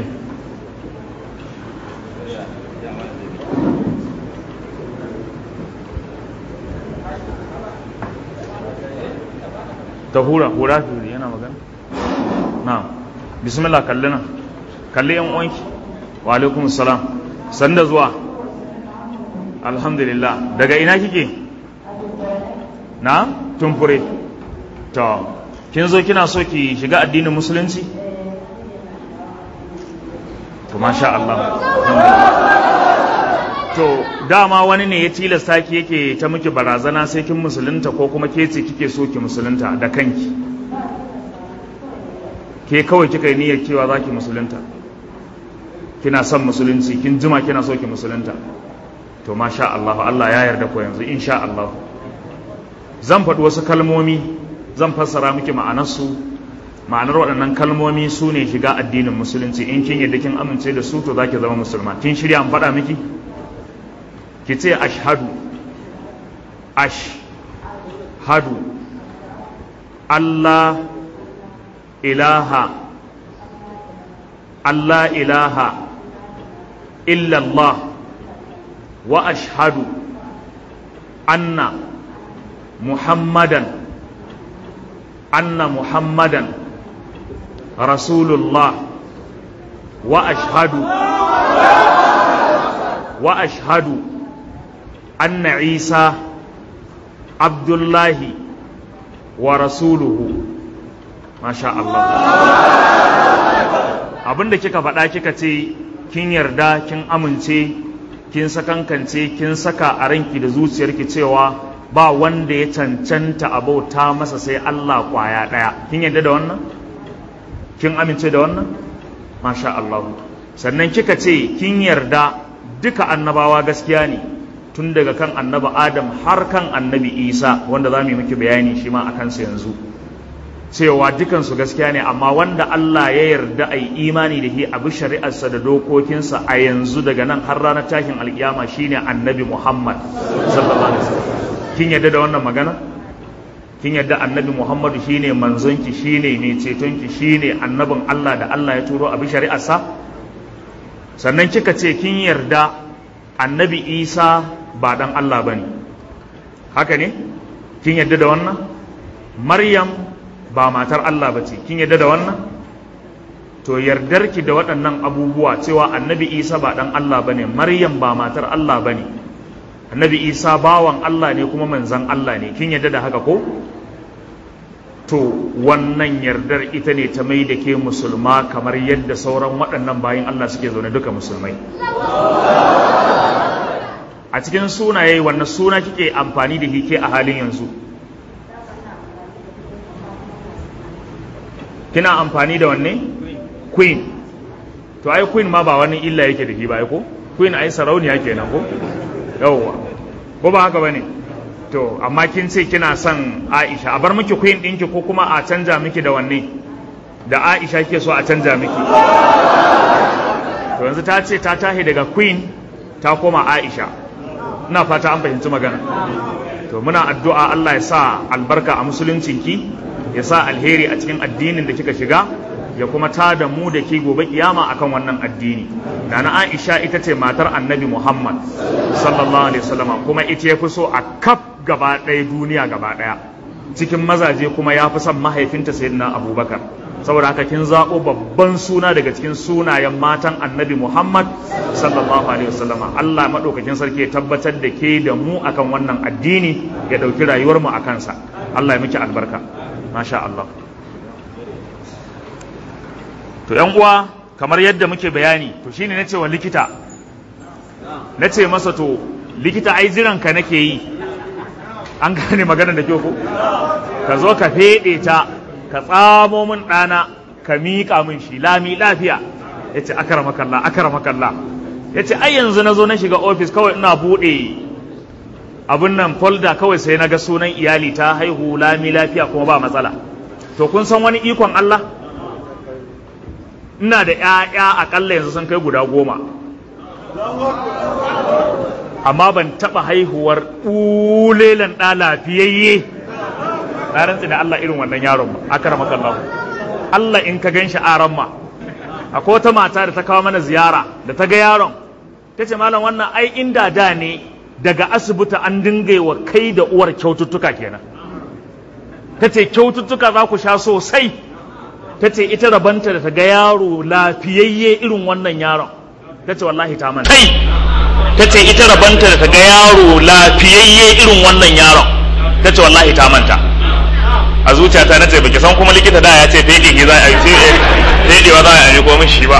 ta hura hura fi yana magana na bismillah kalli nan kalli yan uwanki wa alaikum salam sanda zuwa alhamdulillah daga ina kike na tumfure to kin zo kina so ki shiga addinin musulunci to masha Allah to dama wani ne ya tilasta ki yake ta miki barazana sai kin musulunta ko kuma ke ce kike so ki musulunta da kanki ke kawai kika yi niyyar cewa za ki musulunta kina son musulunci kin jima kina so ki musulunta to masha Allah Allah ya yarda ko yanzu insha Allah zan faɗi wasu kalmomi zan fassara miki ma'anarsu ma'anar waɗannan kalmomi su ne shiga addinin musulunci in kin yadda kin amince da su to za ki zama musulma kin shirya an faɗa miki ki ce ashhadu ashhadu Allah ilaha Allah ilaha illallah wa ashhadu anna muhammadan anna muhammadan rasulullah wa ashhadu wa ashhadu anna isa abdullahi wa rasuluhu masha Allah abinda kika faɗa kika ce kin yarda kin amince kin sakankance kin saka a ranki da zuciyarki cewa ba wanda ya cancanta abauta masa sai Allah kwaya ɗaya kin yarda da wannan kin amince da wannan masha Allah sannan kika ce kin yarda duka annabawa gaskiya ne tun daga kan annabi Adam har kan annabi Isa wanda za mu yi miki bayani shi ma a kansa yanzu cewa dukansu gaskiya ne amma wanda Allah ya yarda a yi imani da shi a bi shari'arsa da dokokinsa a yanzu daga nan har ranar tashin alkiyama shine annabi Muhammad sallallahu alaihi wasallam kin yarda da wannan magana kin yarda annabi Muhammadu shine manzonki shine mai cetonki shine annabin Allah da Allah ya turo a bi shari'arsa sannan kika ce kin yarda annabi Isa ba dan Allah bane haka ne kin yarda da wannan Maryam ba matar Allah ba ce kin yadda da wannan to yardarki da waɗannan abubuwa cewa annabi isa ba ɗan Allah ba ne maryam ba matar Allah ba ne annabi isa bawan Allah ne kuma manzan Allah ne kin yadda da haka ko to wannan yardar ita ne ta mai da ke musulma kamar yadda sauran waɗannan bayan Allah suke zaune duka musulmai a cikin sunaye wannan suna kike amfani da hike a halin yanzu kina amfani da wanne queen to ai queen ma ba wani illa yake da shi ba ko queen ai sarauniya kenan ko yawwa ko ba haka bane to amma kin ce kina son Aisha a bar miki queen ɗinki ko kuma a canja miki da wanne da Aisha kike so a canja miki to yanzu ta ce ta tahi daga queen ta koma Aisha ina fata an fahimci magana to muna addu'a Allah ya sa albarka a musuluncinki ya sa alheri a cikin addinin da kika shiga ya kuma ta da mu da ke gobe kiyama akan wannan addini nana Aisha ita ce matar Annabi Muhammad sallallahu alaihi wasallam kuma ita ya fi so a kaf gaba ɗaya duniya gaba ɗaya cikin mazaje kuma ya fi son mahaifinta sayyidina Abubakar saboda haka kin zaɓo babban suna daga cikin sunayen matan Annabi Muhammad sallallahu alaihi wasallam Allah madaukakin sarki ya tabbatar da ke da mu akan wannan addini ya ɗauki rayuwar mu akan sa Allah ya miki albarka masha Allah to yan uwa kamar yadda muke bayani to shine nace wa likita nace masa to likita ai jiran ka nake yi an gane magana da kyau ko ka zo ka fede ta ka tsamo min dana ka miƙa min shi lami lafiya yace akramakallah akramakallah yace ai yanzu nazo na shiga office kawai ina bude abun nan folder kawai sai na ga sunan iyali ta haihu lami lafiya kuma ba matsala to kun san wani ikon Allah ina da ‘ya'ya aƙalla yanzu sun kai guda goma amma ban taɓa haihuwar ɓulelan ɗa lafiyayye na rantsi da Allah irin wannan yaron ba aka rama kallahu Allah in ka gan shi aran ma akwai wata mata da ta kawo mana ziyara da ta ga yaron ta ce malam wannan ai inda da ne daga asibiti an dinga wa kai da uwar kyaututtuka kenan ta ce kyaututtuka za ku sha sosai ta ce ita rabanta da ta ga yaro lafiyayye irin wannan yaron ta ce wallahi ta manta kai ta ce ita rabanta da ta ga yaro lafiyayye irin wannan yaron ta ce wallahi ta manta a zuciyata na ce baki san kuma likita da ya ce fede za a yi fedewa za a yi ko min shi ba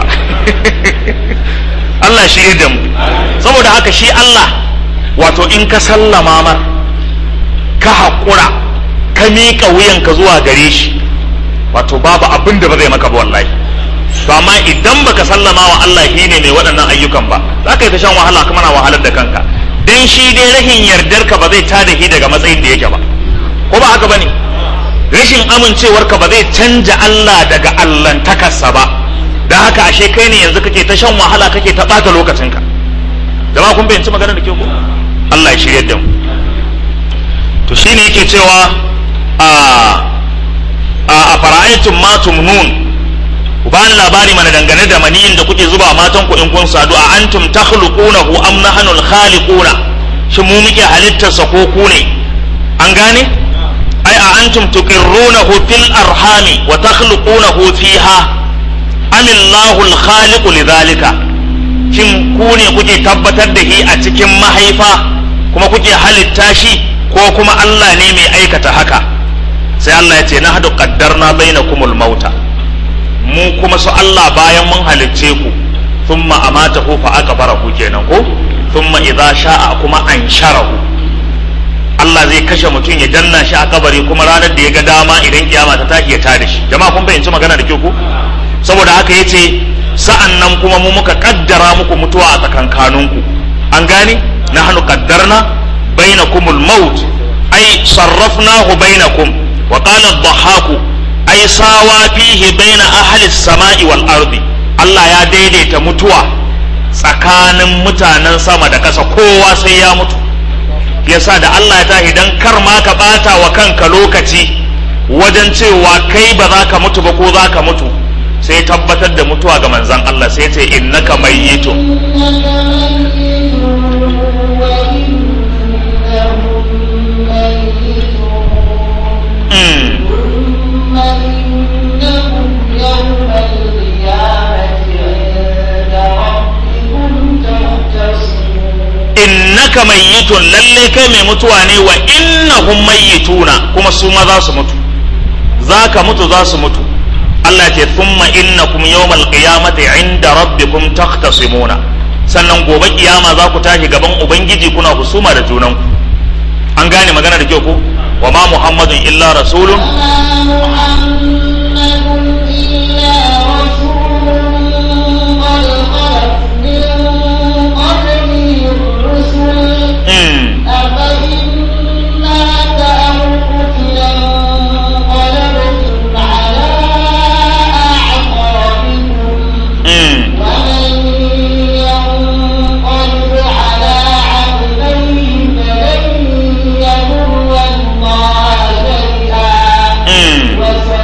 Allah shi da mu saboda haka shi Allah wato in ka sallama mar ka haƙura ka miƙa wuyanka zuwa gare shi wato babu abin da ba zai maka ba wallahi to amma idan baka sallama wa Allah shi ne mai waɗannan ayyukan ba za ka yi ta shan wahala kuma na wahalar da kanka dan shi dai rahin yardar ka ba zai tada shi daga matsayin da yake ba ko ba haka bane rashin amincewar ka ba zai canja Allah daga allantakarsa ba dan haka ashe kai ne yanzu kake ta shan wahala kake ta ɓata lokacinka jama'a kun fahimci maganar da ke ku Allah ya shirye da mu to shine yake cewa a a fara'aitun ma tumnun ku bani labari mana dangane da maniyin da kuke zuba matan ku in kun sadu a antum takhluqunahu am nahnu al-khaliquna shi mu muke halittar sa ko ku ne an gane ai a antum tuqirrunahu fil arhami wa takhluqunahu fiha am Allahu al-khaliqu lidhalika shin ku ne kuke tabbatar da shi a cikin mahaifa kuma kuke halitta shi ko kuma Allah ne mai aikata haka sai Allah ya ce na hadu qaddarna bainakumul mauta mu kuma su Allah bayan mun halicce ku thumma amatahu fa aqbarahu kenan ko thumma idza sha'a kuma ansharahu Allah zai kashe mutum ya danna shi a kabari kuma ranar da ya ga dama idan kiyama ta tashi ya tada shi jama'a kun fahimci magana da ke ku saboda haka yace sa'an nan kuma mu muka kaddara muku mutuwa a tsakankaninku an gane nahnu qaddarna bainakumul maut ay sarrafnahu bainakum wa qala ad-dhahhaku ay sawa fihi baina ahli as-sama'i wal ardi Allah ya daidaita mutuwa tsakanin mutanen sama da ƙasa kowa sai ya mutu yasa da Allah ya tashi dan kar ma ka bata wa kanka lokaci wajen cewa kai ba za ka mutu ba ko za ka mutu sai tabbatar da mutuwa ga manzan Allah sai ce innaka mayyitun innaka mayyitun lalle kai mai mutuwa ne wa innahum mayyituna kuma su ma za su mutu za ka mutu za su mutu Allah ce thumma innakum yawmal qiyamati inda rabbikum takhtasimuna sannan gobe kiyama za ku tashi gaban ubangiji kuna husuma da junanku an gane magana da kyau ko wa ma muhammadun illa rasulun mm. Mm. Mm.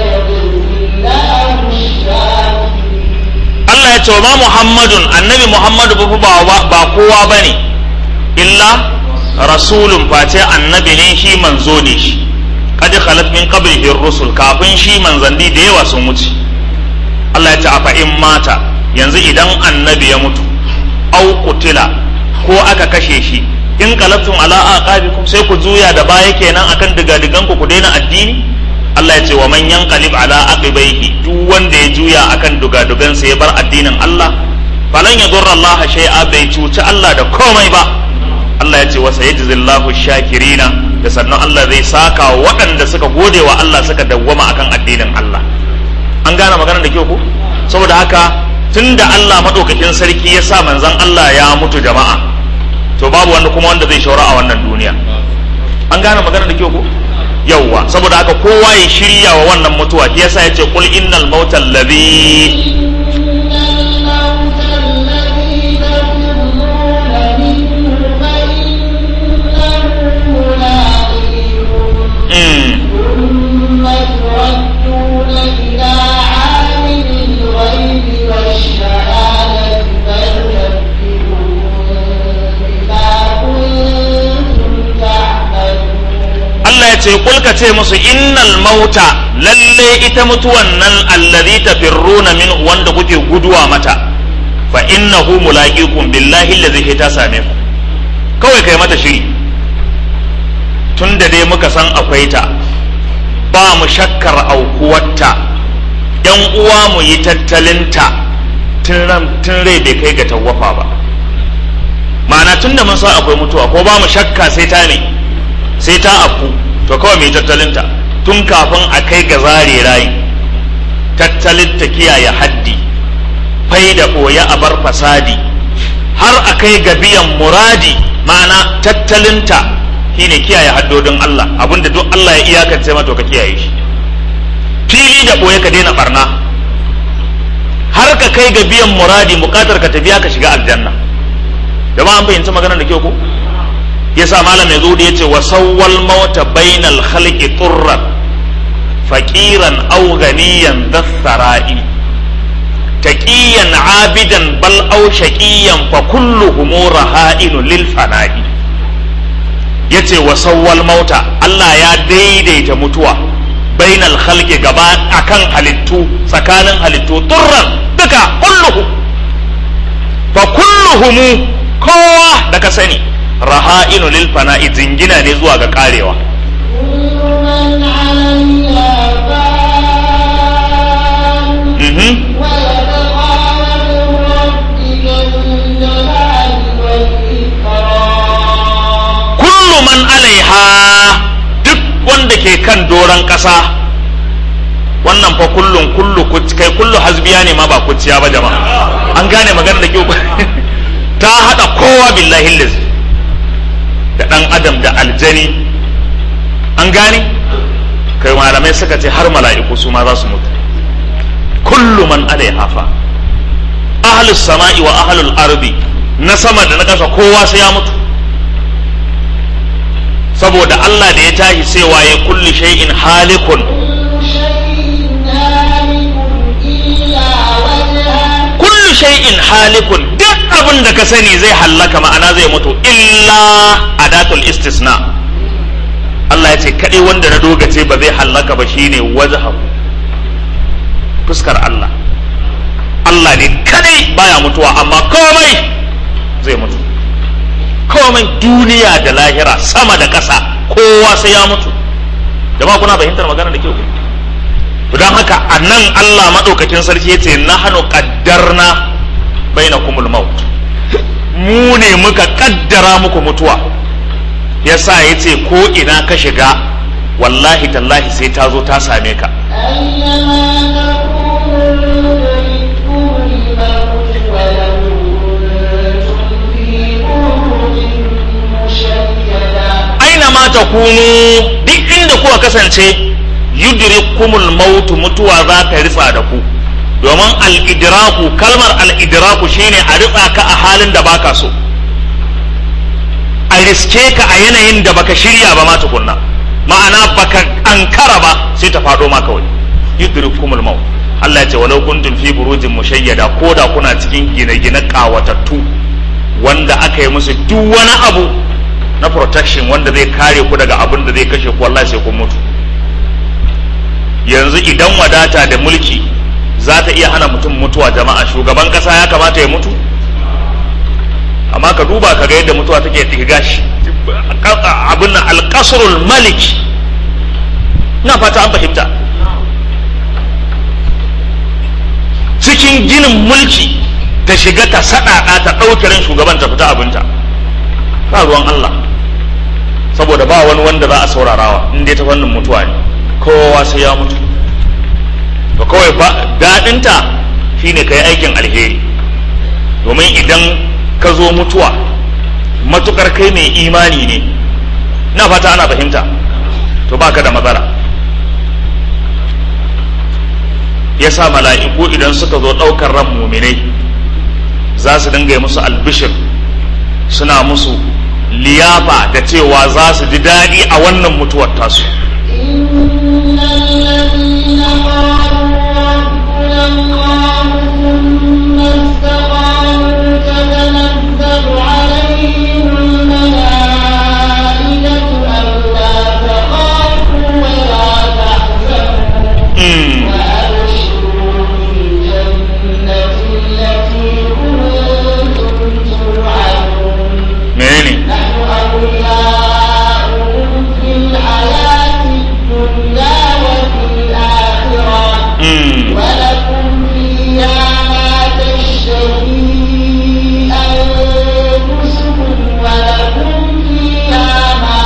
Allah ya ce wa ma Muhammadun annabi Muhammadu ba ba ba kowa bane illa rasulun face annabi ne shi manzo ne shi kad khalat min qablihi rusul kafin shi manzanni da yawa sun wuce Allah ya ce afa in mata yanzu idan annabi ya mutu au qutila ko aka kashe shi in qalabtum ala aqabikum sai ku juya da baya kenan akan digadigan ku ku daina addini Allah ya ce wa man yanqalib ala aqibaihi duk wanda ya juya akan dugadugan sa ya bar addinin Allah falan yadurra Allah shay'a bai cuci Allah da komai ba Allah ya ce wa sayajzillahu shakirina da sannan Allah zai saka wa waɗanda suka gode wa Allah suka dawwama akan addinin Allah an gane maganar da kyau ko saboda haka tunda Allah madaukakin sarki ya sa manzon Allah ya mutu jama'a to babu wanda kuma wanda zai shaura a wannan duniya an gane maganar da kyau ko yawwa saboda haka kowa ya shirya wa wannan mutuwa shi yasa yace qul innal mauta alladhi mm, ثم تردون إلى عالم الغيب والشهادة فينبئكم بما كنتم تعملون Allah ya ce qul ka ce musu innal mauta lalle ita mutuwan nan alladhi tafirruna min wanda kuke guduwa mata fa innahu mulaqikum billahi alladhi ta same ku kawai kai mata shiri tunda dai muka san akwai ta ba mu shakkar aukuwarta yan uwa mu yi tattalinta tun ran tun rai bai kai ga tawwafa ba ma'ana tunda mun san akwai mutuwa ko ba mu shakka sai ta ne sai ta afku to kawai mai tattalinta tun kafin a kai ga zare rayi tattalin ta kiyaye haddi fai da ɓoye a bar fasadi har a kai ga biyan muradi ma'ana tattalinta shine kiyaye haddodin Allah abinda duk Allah ya iyakance ma to ka kiyaye shi fili da ɓoye ka daina barna har ka kai ga biyan muradi bukatar ka ta biya ka shiga aljanna jama'a an fahimci maganar da kyau ko yasa malam ya zo da yace wa sawwal mauta bainal khalqi turran faqiran aw ganiyan dhassara'i taqiyan abidan bal aw shaqiyan fa kulluhum raha'in lil fana'i yace wa sawwal mauta Allah ya daidaita mutuwa bainal khalqi gaba akan halittu tsakanin halittu turran duka kulluhu fa kulluhum kowa da ka sani raha'inu lil fana'i jingina ne zuwa ga karewa كل من عليها فان mhm ويبقى وجه ربك ذو الجلال والإكرام kullu man alaiha duk wanda ke kan doron ƙasa wannan fa kullun kullu kuc- kai kullu hasbiya ne ma ba kuciya ba jama'a an gane magana da kyau ta hada kowa billahi liz da dan adam da aljani an gane kai malamai suka ce har mala'iku su ma za su mutu kullu man alaiha fa ahlus sama'i wa ahlul ardi na sama da na ƙasa kowa sai ya mutu saboda Allah da ya tashi cewa ya kulli shay'in halikun كل شيء هالك إلا وجهه kullu shay'in halikun duk abin da ka sani zai hallaka ma'ana zai mutu illa adatul istisna Allah ya ce kaɗai wanda na dogace ba zai hallaka ba shine wajhahu fuskar Allah Allah ne kaɗai baya mutuwa amma komai zai mutu komai duniya da lahira sama da ƙasa kowa sai ya mutu jama'a kuna fahimtar magana da kyau to don haka a nan Allah maɗaukakin sarki ya ce na hannu ƙaddarna bai na kumul maut mu ne muka ƙaddara muku mutuwa ya sa ya ce ko ina ka shiga wallahi tallahi sai ta zo ta same ka أينما تكونوا يدرككم الموت ولو كنتم في بروج مشيدة aina ma ta kunu duk inda kuka kasance yudrikumul mautu mutuwa za ta ritsa da ku domin al-idraku kalmar al-idraku shine a ritsa ka a halin da baka so a riske ka a yanayin da baka shirya ba ma tukunna ma'ana baka ankara ba sai ta faɗo ma kawai yudrikumul maut Allah ya ce walau kuntum fi burujin mushayyada ko da kuna cikin gine-gine kawatattu wanda aka yi musu duk wani abu na protection wanda zai kare ku daga abin da zai kashe ku wallahi sai kun mutu yanzu idan wadata da mulki za ta iya hana mutum mutuwa jama'a shugaban kasa ya kamata ya mutu amma ka duba ka ga yadda mutuwa take ɗiga shi abin nan alƙasrul malik ina fata an fahimta cikin ginin mulki ta shiga ta saɗaɗa ta ɗauke ran shugaban ta fita abinta ba ruwan Allah saboda ba wani wanda za a saurarawa in dai ta fannin mutuwa ne kowa sai ya mutu to kawai fa daɗinta shine ka yi aikin alheri domin idan ka zo mutuwa matukar kai mai imani ne na fata ana fahimta to baka da matsala yasa mala'iku idan suka zo ɗaukar ran muminai za su dinga yi musu albishir suna musu liyafa da cewa za su ji daɗi a wannan mutuwar tasu إن الذين قالوا ربنا الله ثم استقاموا تتنزل عليهم الملائكة ألا تخافوا ولا تحزنوا Mm. وأبشروا بالجنة التي كنتم توعدون menene نحن أولياؤكم في الحياة الدنيا وفي الآخرة Mm. ولكم فيها ما تشتهي أنفسكم ولكم فيها ما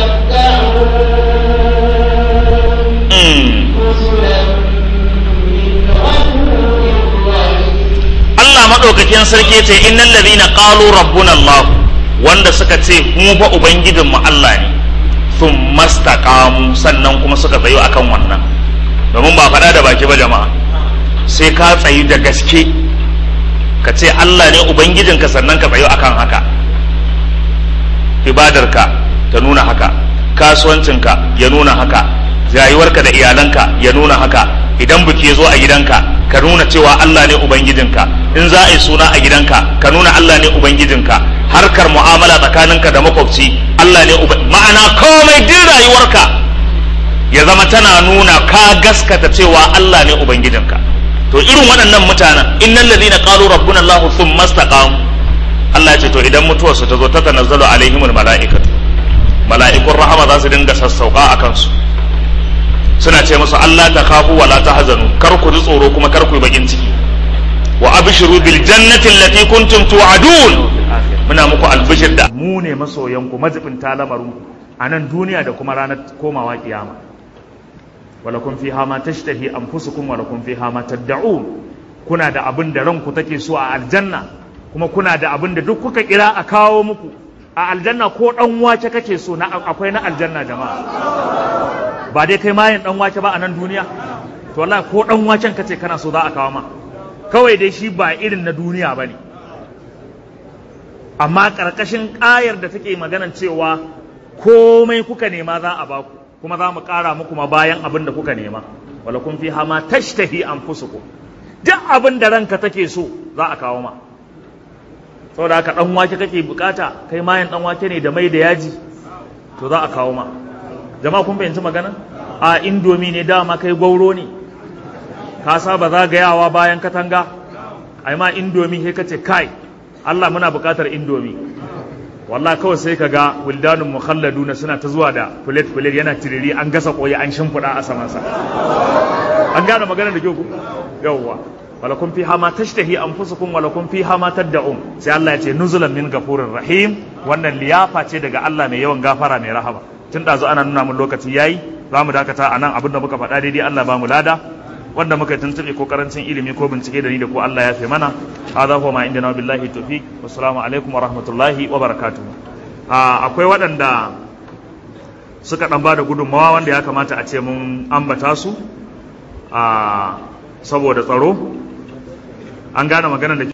تدعون Mm. نزلا من غفور رحيم Allah maɗaukakin sarki ce innal ladhina qalu rabbuna Allah wanda suka ce mu fa ubangijin mu Allah ne sun mastaqamu sannan kuma suka tsayo akan wannan domin ba faɗa da baki ba jama'a sai ka tsayi da gaske ka ce Allah ne ubangijinka sannan ka tsayo akan haka ibadarka ta nuna haka kasuwancinka ya nuna haka rayuwarka da iyalanka ya nuna haka idan biki ya zo a gidanka ka nuna cewa Allah ne ubangijinka in za a yi suna a gidanka ka nuna Allah ne ubangijinka harkar mu'amala tsakaninka da makwabci Allah ne uba ma'ana komai din rayuwarka ya zama tana nuna ka gaskata cewa Allah ne ubangijinka to irin waɗannan mutanen innal ladina qalu rabbuna Allah thumma istaqamu Allah ya ce to idan mutuwarsu ta zo ta tanazzalu alaihimul mala'ikatu mala'ikun rahama za su dinga sassauka a kansu suna ce musu Allah ta khafu wa la tahzanu kar ku ji tsoro kuma kar ku yi bakin ciki wa abshiru bil jannati allati kuntum tu'adun muna muku albishir da mu ne masoyanku majibinta lamarin a nan duniya da kuma ranar komawa kiyama walakum fiha ma tashtahi anfusukum walakum fiha ma tad'un kuna da abin da ranku take so a aljanna kuma kuna da abin da duk kuka kira a kawo muku a aljanna ko dan wace kake so na akwai na aljanna jama'a ba dai kai mayin dan wace ba a nan duniya to wallahi ko dan wacen kace kana so za a kawo ma kawai dai shi ba irin na duniya bane amma karkashin ƙayar da take maganan cewa komai kuka nema za a baku kuma za mu ƙara muku ma bayan abin da kuka nema wala kun fi hama tashtahi anfusukum duk abin da ranka take so za a kawo ma saboda haka dan wake kake bukata kai mayan dan wake ne da mai da yaji to za a kawo ma jama'a kun fahimci magana a indomi ne dama kai gwauro ne ka saba zagayawa bayan katanga ai ma indomi sai kace kai Allah muna bukatar indomi wallahi kawai sai ka ga wildanun mukhalladuna suna ta zuwa da plate plate yana tiriri an gasa koyi an shimfiɗa a samansa an gane magana da kyau ku yawwa walakum fiha ma tashtahi anfusukum walakum fiha ma tad'un sai Allah ya ce nuzulan min gafurir rahim wannan liyafa ce daga Allah mai yawan gafara mai rahama tun ɗazu ana nuna mun lokaci yayi za mu dakata a nan abin da muka faɗa daidai Allah ba mu lada wanda muka tuntuɓe ko karancin ilimi ko bincike da ni da ko Allah ya fi mana hadha huwa ma indana billahi tawfiq wassalamu alaikum wa rahmatullahi wa barakatuh akwai waɗanda suka ɗan ba da gudunmawa wanda ya kamata a ce mun ambata su a saboda tsaro an gane maganar da